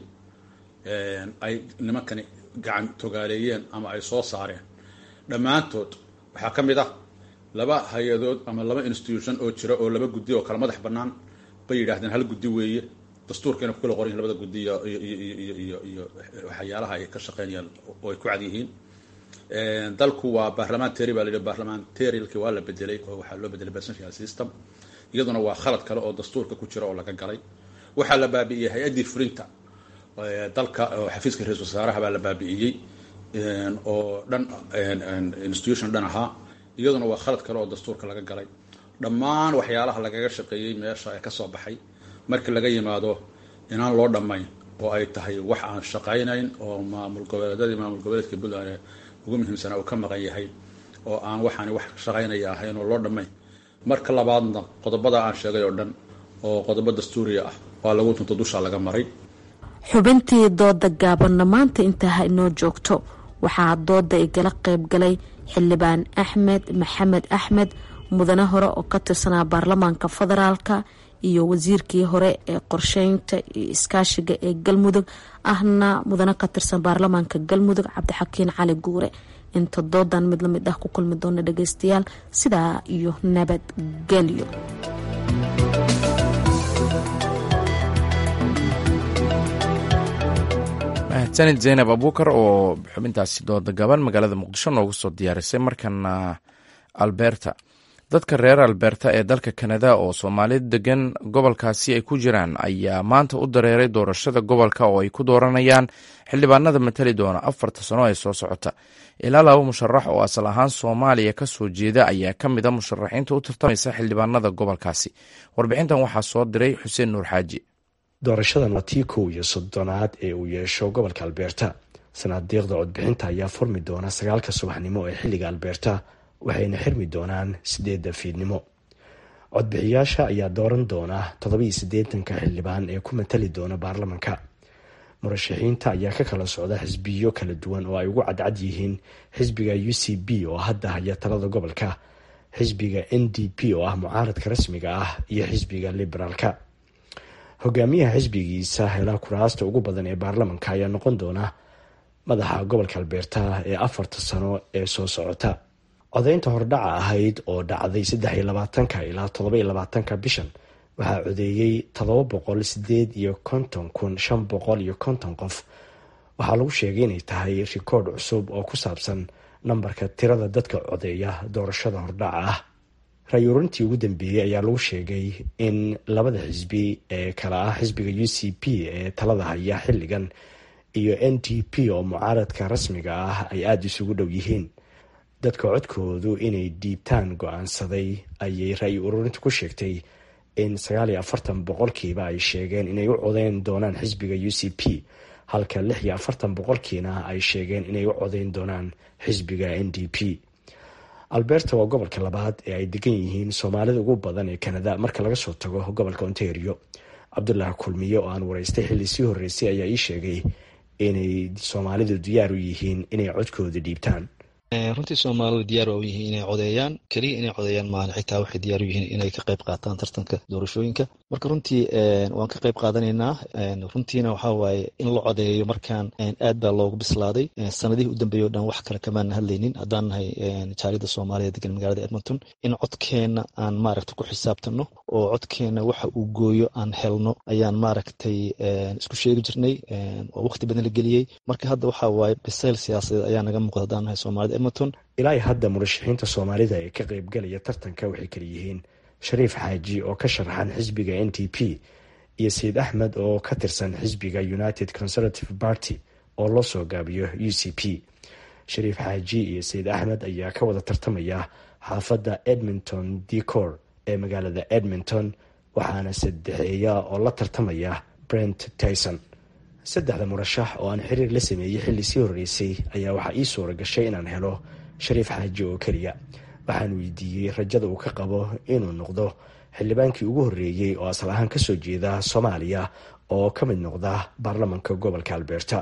ay nimankani gacan togaaleeyeen ama ay soo saareen dhammaantood waxaa ka mid ah laba hay-adood ama laba institution oo jira oo laba guddi oo kala madax bannaan bay yidhaahdeen hal guddi weeye dastuurkayna ku kala qoran labada guddi iyo iyo iyo iyo waxyaalaha ay ka shaqeynayaan oo ay ku cad yihiin dalku waa barlamentary baa la yidhi barlamentarialki waa la bedelay oo waxaa loo bedelay presidential system iyaduna waa khalad kale oo dastuurka ku jira oo laga galay waxaa la baabi'iyey hay-addii fulinta dalka oo xafiiska ra-isul wasaaraha baa la baabi'iyey oo dhan institution dhan ahaa iyaduna waa khalad kale oo dastuurka laga galay dhammaan waxyaalaha lagaga shaqeeyey meesha ee kasoo baxay marka laga yimaado inaan loo dhammayn oo ay tahay wax aan shaqaynayn oo maamul goboleedyadii maamul goboleedka puntland ugu muhiimsanaa uu ka maqan yahay oo aan waxaani wax shaqaynaya ahayn oo loo dhammayn marka labaadna qodobada aan sheegay oo dhan oo qodobo dastuuriya ah waa lagu tunto dusha laga maray xubintii dooda gaabanna maanta intaa ha inoo joogto waxaa dooda igala qayb galay xildhibaan axmed maxamed axmed mudane hore oo ka tirsanaa baarlamaanka federaalka iyo wasiirkii hore ee qorsheynta iyo iskaashiga ee galmudug ahna mudane ka tirsan baarlamaanka galmudug cabdixakiin cali guure inta doodan mid lamid ah ku kulmi doona dhageystayaal sidaa iyo nabadgelyo mahadsanid zaynab abuukar oo xubintaasi dooda gaban magaalada muqdisho noogu soo diyaarisay markana alberta dadka reer alberta ee dalka kanada oo soomaalida degan gobolkaasi ay ku jiraan ayaa maanta u dareeray doorashada gobolka oo ay ku dooranayaan xildhibaanada matali doona afarta sano ee soo socota ilaa laba musharax oo asal ahaan soomaaliya ka soo jeeda ayaa ka mid a musharaxiinta u tartamaysa xildhibaanada gobolkaasi warbixintan waxaa soo diray xuseen nuur xaaji doorashadan waa tii kow iyo soddonaad ee uu yeesho gobolka alberta sanaadiiqda codbixinta ayaa furmi doona sagaalka subaxnimo ee xilliga alberta waxayna xirmi doonaan sideedda fiidnimo codbixiyaasha ayaa dooran doona toddobiyo siddeetanka xildhibaan ee ku matali doona baarlamanka murashaxiinta ayaa ka kala socda xisbiyo kala duwan oo ay ugu cadcad yihiin xisbiga u c b oo hadda haya talada gobolka xisbiga n d p oo ah mucaaradka rasmiga ah iyo xisbiga liberaalka hogaamiyaha xisbigiisa hela kuraasta ugu badan ee baarlamanka ayaa noqon doona madaxa gobolka alberta ee afarta sano ee soo socota codeynta hordhaca ahayd oo dhacday saddex iyo labaatanka ilaa todoba iyo labaatanka bishan waxaa codeeyey todoba boqol sideed iyo konton kun shan boqol iyo konton qof waxaa lagu sheegay inay tahay rikoodh cusub oo ku saabsan nambarka tirada dadka codeeya doorashada hordhaca ah ra-yuurintii ugu dambeeyey ayaa lagu sheegay in labada xisbi ee kala ah xisbiga u c p ee talada haya xilligan iyo n t p oo mucaaradka rasmiga ah ay aada isugu dhow yihiin dadka codkoodu inay dhiibtaan go-aansaday ayay ra-yi ururintu ku sheegtay in sagaal iyo afartan boqolkiiba ay sheegeen inay u codeyn doonaan xisbiga u c p halka lix iyo afartan boqolkiina ay sheegeen inay u codeyn doonaan xisbiga n d p alberta waa gobolka labaad ee ay degan yihiin soomaalida ugu badan ee kanada marka laga soo tago gobolka ontario cabdulaahi kulmiye oo aan waraystay xilli sii horreysay ayaa ii sheegay inay soomaalidu diyaar u yihiin inay codkooda dhiibtaan runtii soomaalidu diyaar waa u yihiin inay codeeyaan keliya inay codeeyaan maahan xitaa waxay diyaar u yihiin inay ka qayb qaataan tartanka doorashooyinka marka runtii waan ka qayb qaadanaynaa runtiina waxaa waaye in la codeeyo markaan aad baa loogu bislaaday sanadihii u dambeeyay o dhan wax kale kamaana hadlaynin haddaan nahay jaaliyada soomaaliya degan magaalada edmonton in codkeenna aan maaragta ku xisaabtano oo codkeenna waxa uu gooyo aan helno ayaan maaragtay isku sheegi jirnay oo waqti badan la geliyey marka hadda waxaa waaye bisayl siyaasadeed ayaa naga muuqda haddaan nahay soomaalida edmonton ilaa hadda murashaxiinta soomaalida ee ka qaybgalaya tartanka waxay kala yihiin shariif xaaji oo ka sharaxan xisbiga n t p iyo sayid axmed oo ka tirsan xisbiga united conservative party oo loo soo gaabiyo u c p shariif xaaji iyo sayid axmed ayaa ka wada tartamaya xaafadda edmonton decor ee magaalada edmonton waxaana saddexeeya oo la tartamaya brent tyson saddexda murashax oo aan xiriir la sameeyey xilli sii horreysay ayaa waxaa ii suura gashay inaan helo shariif xaaji oo keliya waxaan weydiiyey rajada uu ka qabo inuu noqdo xildhibaankii ugu horreeyey oo asal ahaan kasoo jeeda soomaaliya oo ka mid noqda baarlamanka gobolka alberta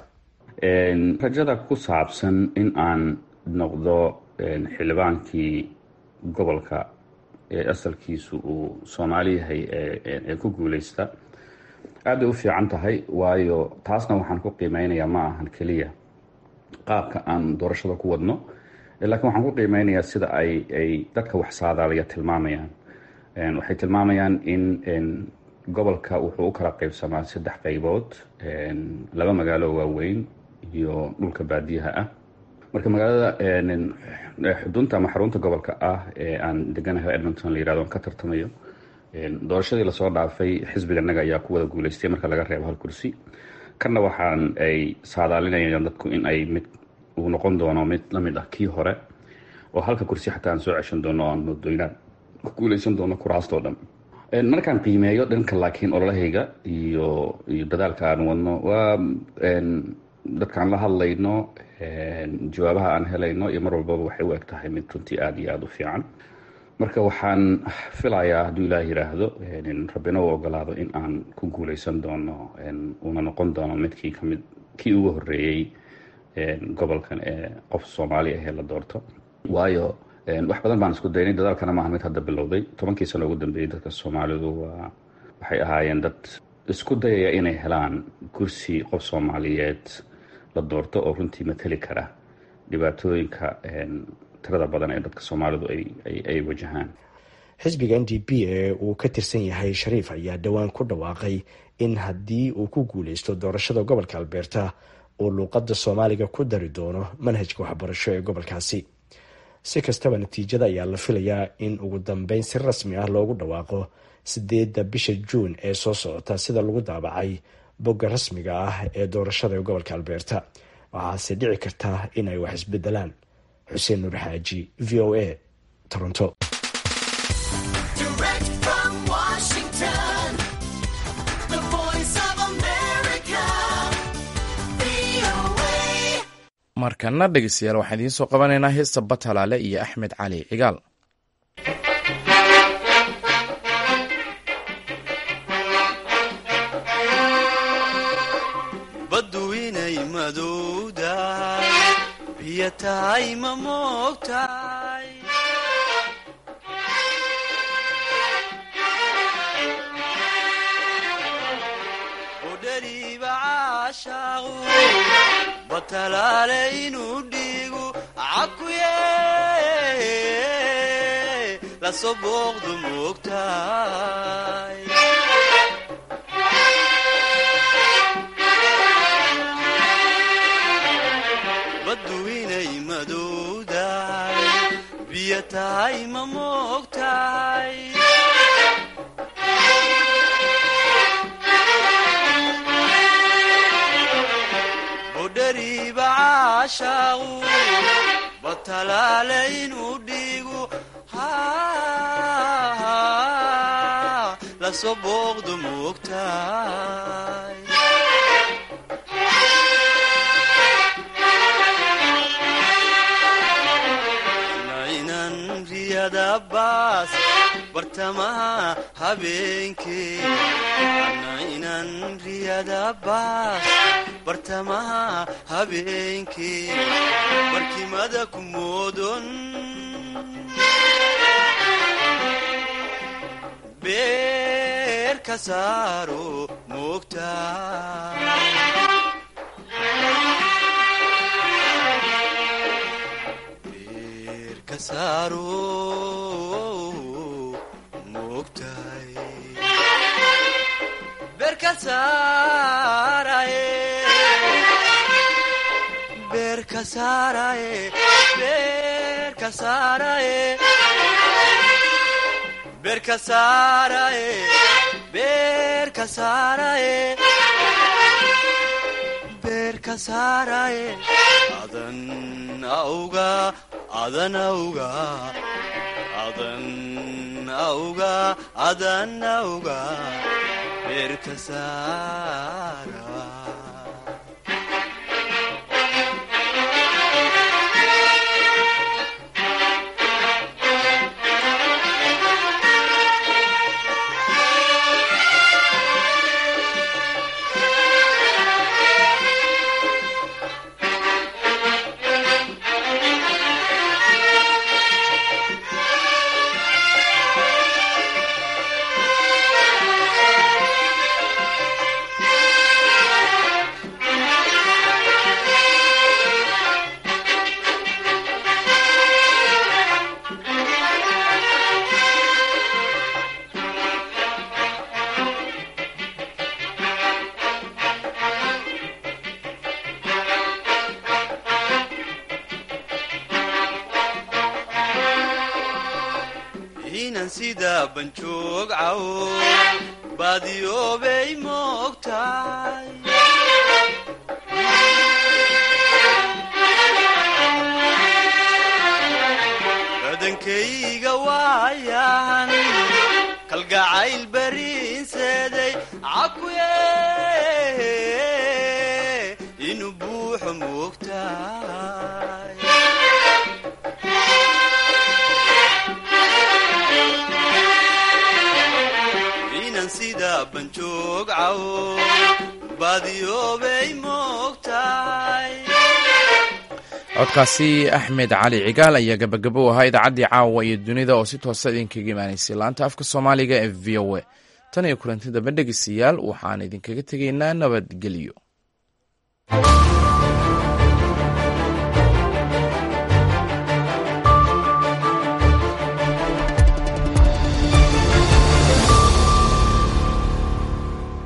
rajada ku saabsan in aan noqdo xildhibaankii gobolka ee asalkiisu uu soomaali yahay ee ku guuleysta aad bay u fiican tahay waayo taasna waxaan ku qiimeynayaa ma ahan keliya qaabka aan doorashada ku wadno laakiin waxaan ku qiimeynayaa sida ay ay dadka wax saadaalaya tilmaamayaan waxay tilmaamayaan in gobolka wuxuu u kala qaybsamaa saddex qaybood laba magaalo waaweyn iyo dhulka baadiyaha ah marka magaalada xudunta ama xarunta gobolka ah ee aan deganahay edmonton la yirahdo aan ka tartamayo doorashadii lasoo dhaafay xisbiganaga ayaa ku wada guuleystay marka laga reebo hal kursi kanna waxaan ay saadaalinayaan dadku in ay mid uu noqon doono mid lamid ah kii hore oo halka kursi xataa aan soo ceshan doono aan moodooynaan ku guuleysan doono kuraastoo dhan markaan qiimeeyo dhanka laakiin ololahayga iyo iyo dadaalka aan wadno waa dadkaan la hadlayno jawaabaha aan helayno iyo mar walbaba waxay u eg tahay mid runtii aada iyo aada u fiican marka waxaan filayaa hadduu ilaah yiraahdo rabbina uu ogolaado in aan ku guuleysan doono uuna noqon doono midkii kamid kii ugu horeeyey gobolkan ee qof soomaali ahee la doorto waayo wax badan baan isku daynay dadaalkana maaha mid hadda bilowday tobankii sano ugu dambeeyey dadka soomaalidu waa waxay ahaayeen dad isku dayaya inay helaan kursi qof soomaaliyeed la doorto oo runtii mateli kara dhibaatooyinka tirada badan ee dadka soomaalidu ay wajahaan xisbiga n d p ee uu ka tirsan yahay shariif ayaa dhowaan ku dhawaaqay in haddii uu ku guuleysto doorashada gobolka alberta uu luuqadda soomaaliga ku dari doono manhajka waxbarasho ee gobolkaasi si kastaba natiijada ayaa la filayaa in ugu dambeyn si rasmi ah loogu dhawaaqo sideedda bisha juun ee soo socota sida lagu daabacay bogga rasmiga ah ee doorashada ee gobolka albeerta waxaase dhici karta in ay wax isbedelaan xuseen nuur xaaji v o a toronto markana dhegeystayaal waxaan idiin soo qabanaynaa heesta batalaale iyo axmed cali cigaal baddu inay madowdahay biyo tahay ma moogtahay udhariiba caashaaqu batalaale inuu dhiigu cakuye lasoo booqdu moogtahay baddu inay madowdahay biyo tahay ma moogtahay budhariiba caashaaqu batalaale inuu dhiigu lasoo booqdu moogtahay naynan riyada baas bartamaha habeenkee naynan riyada baas bartamaha habeenkee barkimada ku moodon beer ka saaro moogtaa adan auga adan auga adan auga adan auga beerka saara inan sida banjoog cawo baadiyoobay moogtahay badankayga waayahan kalgacayl bariinseeday cakuye inuu buuxo moogtahay inan sida banjoog cawo baadiyoobay moogtahay codkaasi axmed cali cigaal ayaa gabagabo u ahaa idaacaddii caawa iyo dunida oo si toosa idinkaga imaanaysay laanta afka soomaaliga ee v o a tan iyo kulanti dambe dhegeystayaal waxaan idinkaga tegaynaa nabadgelyo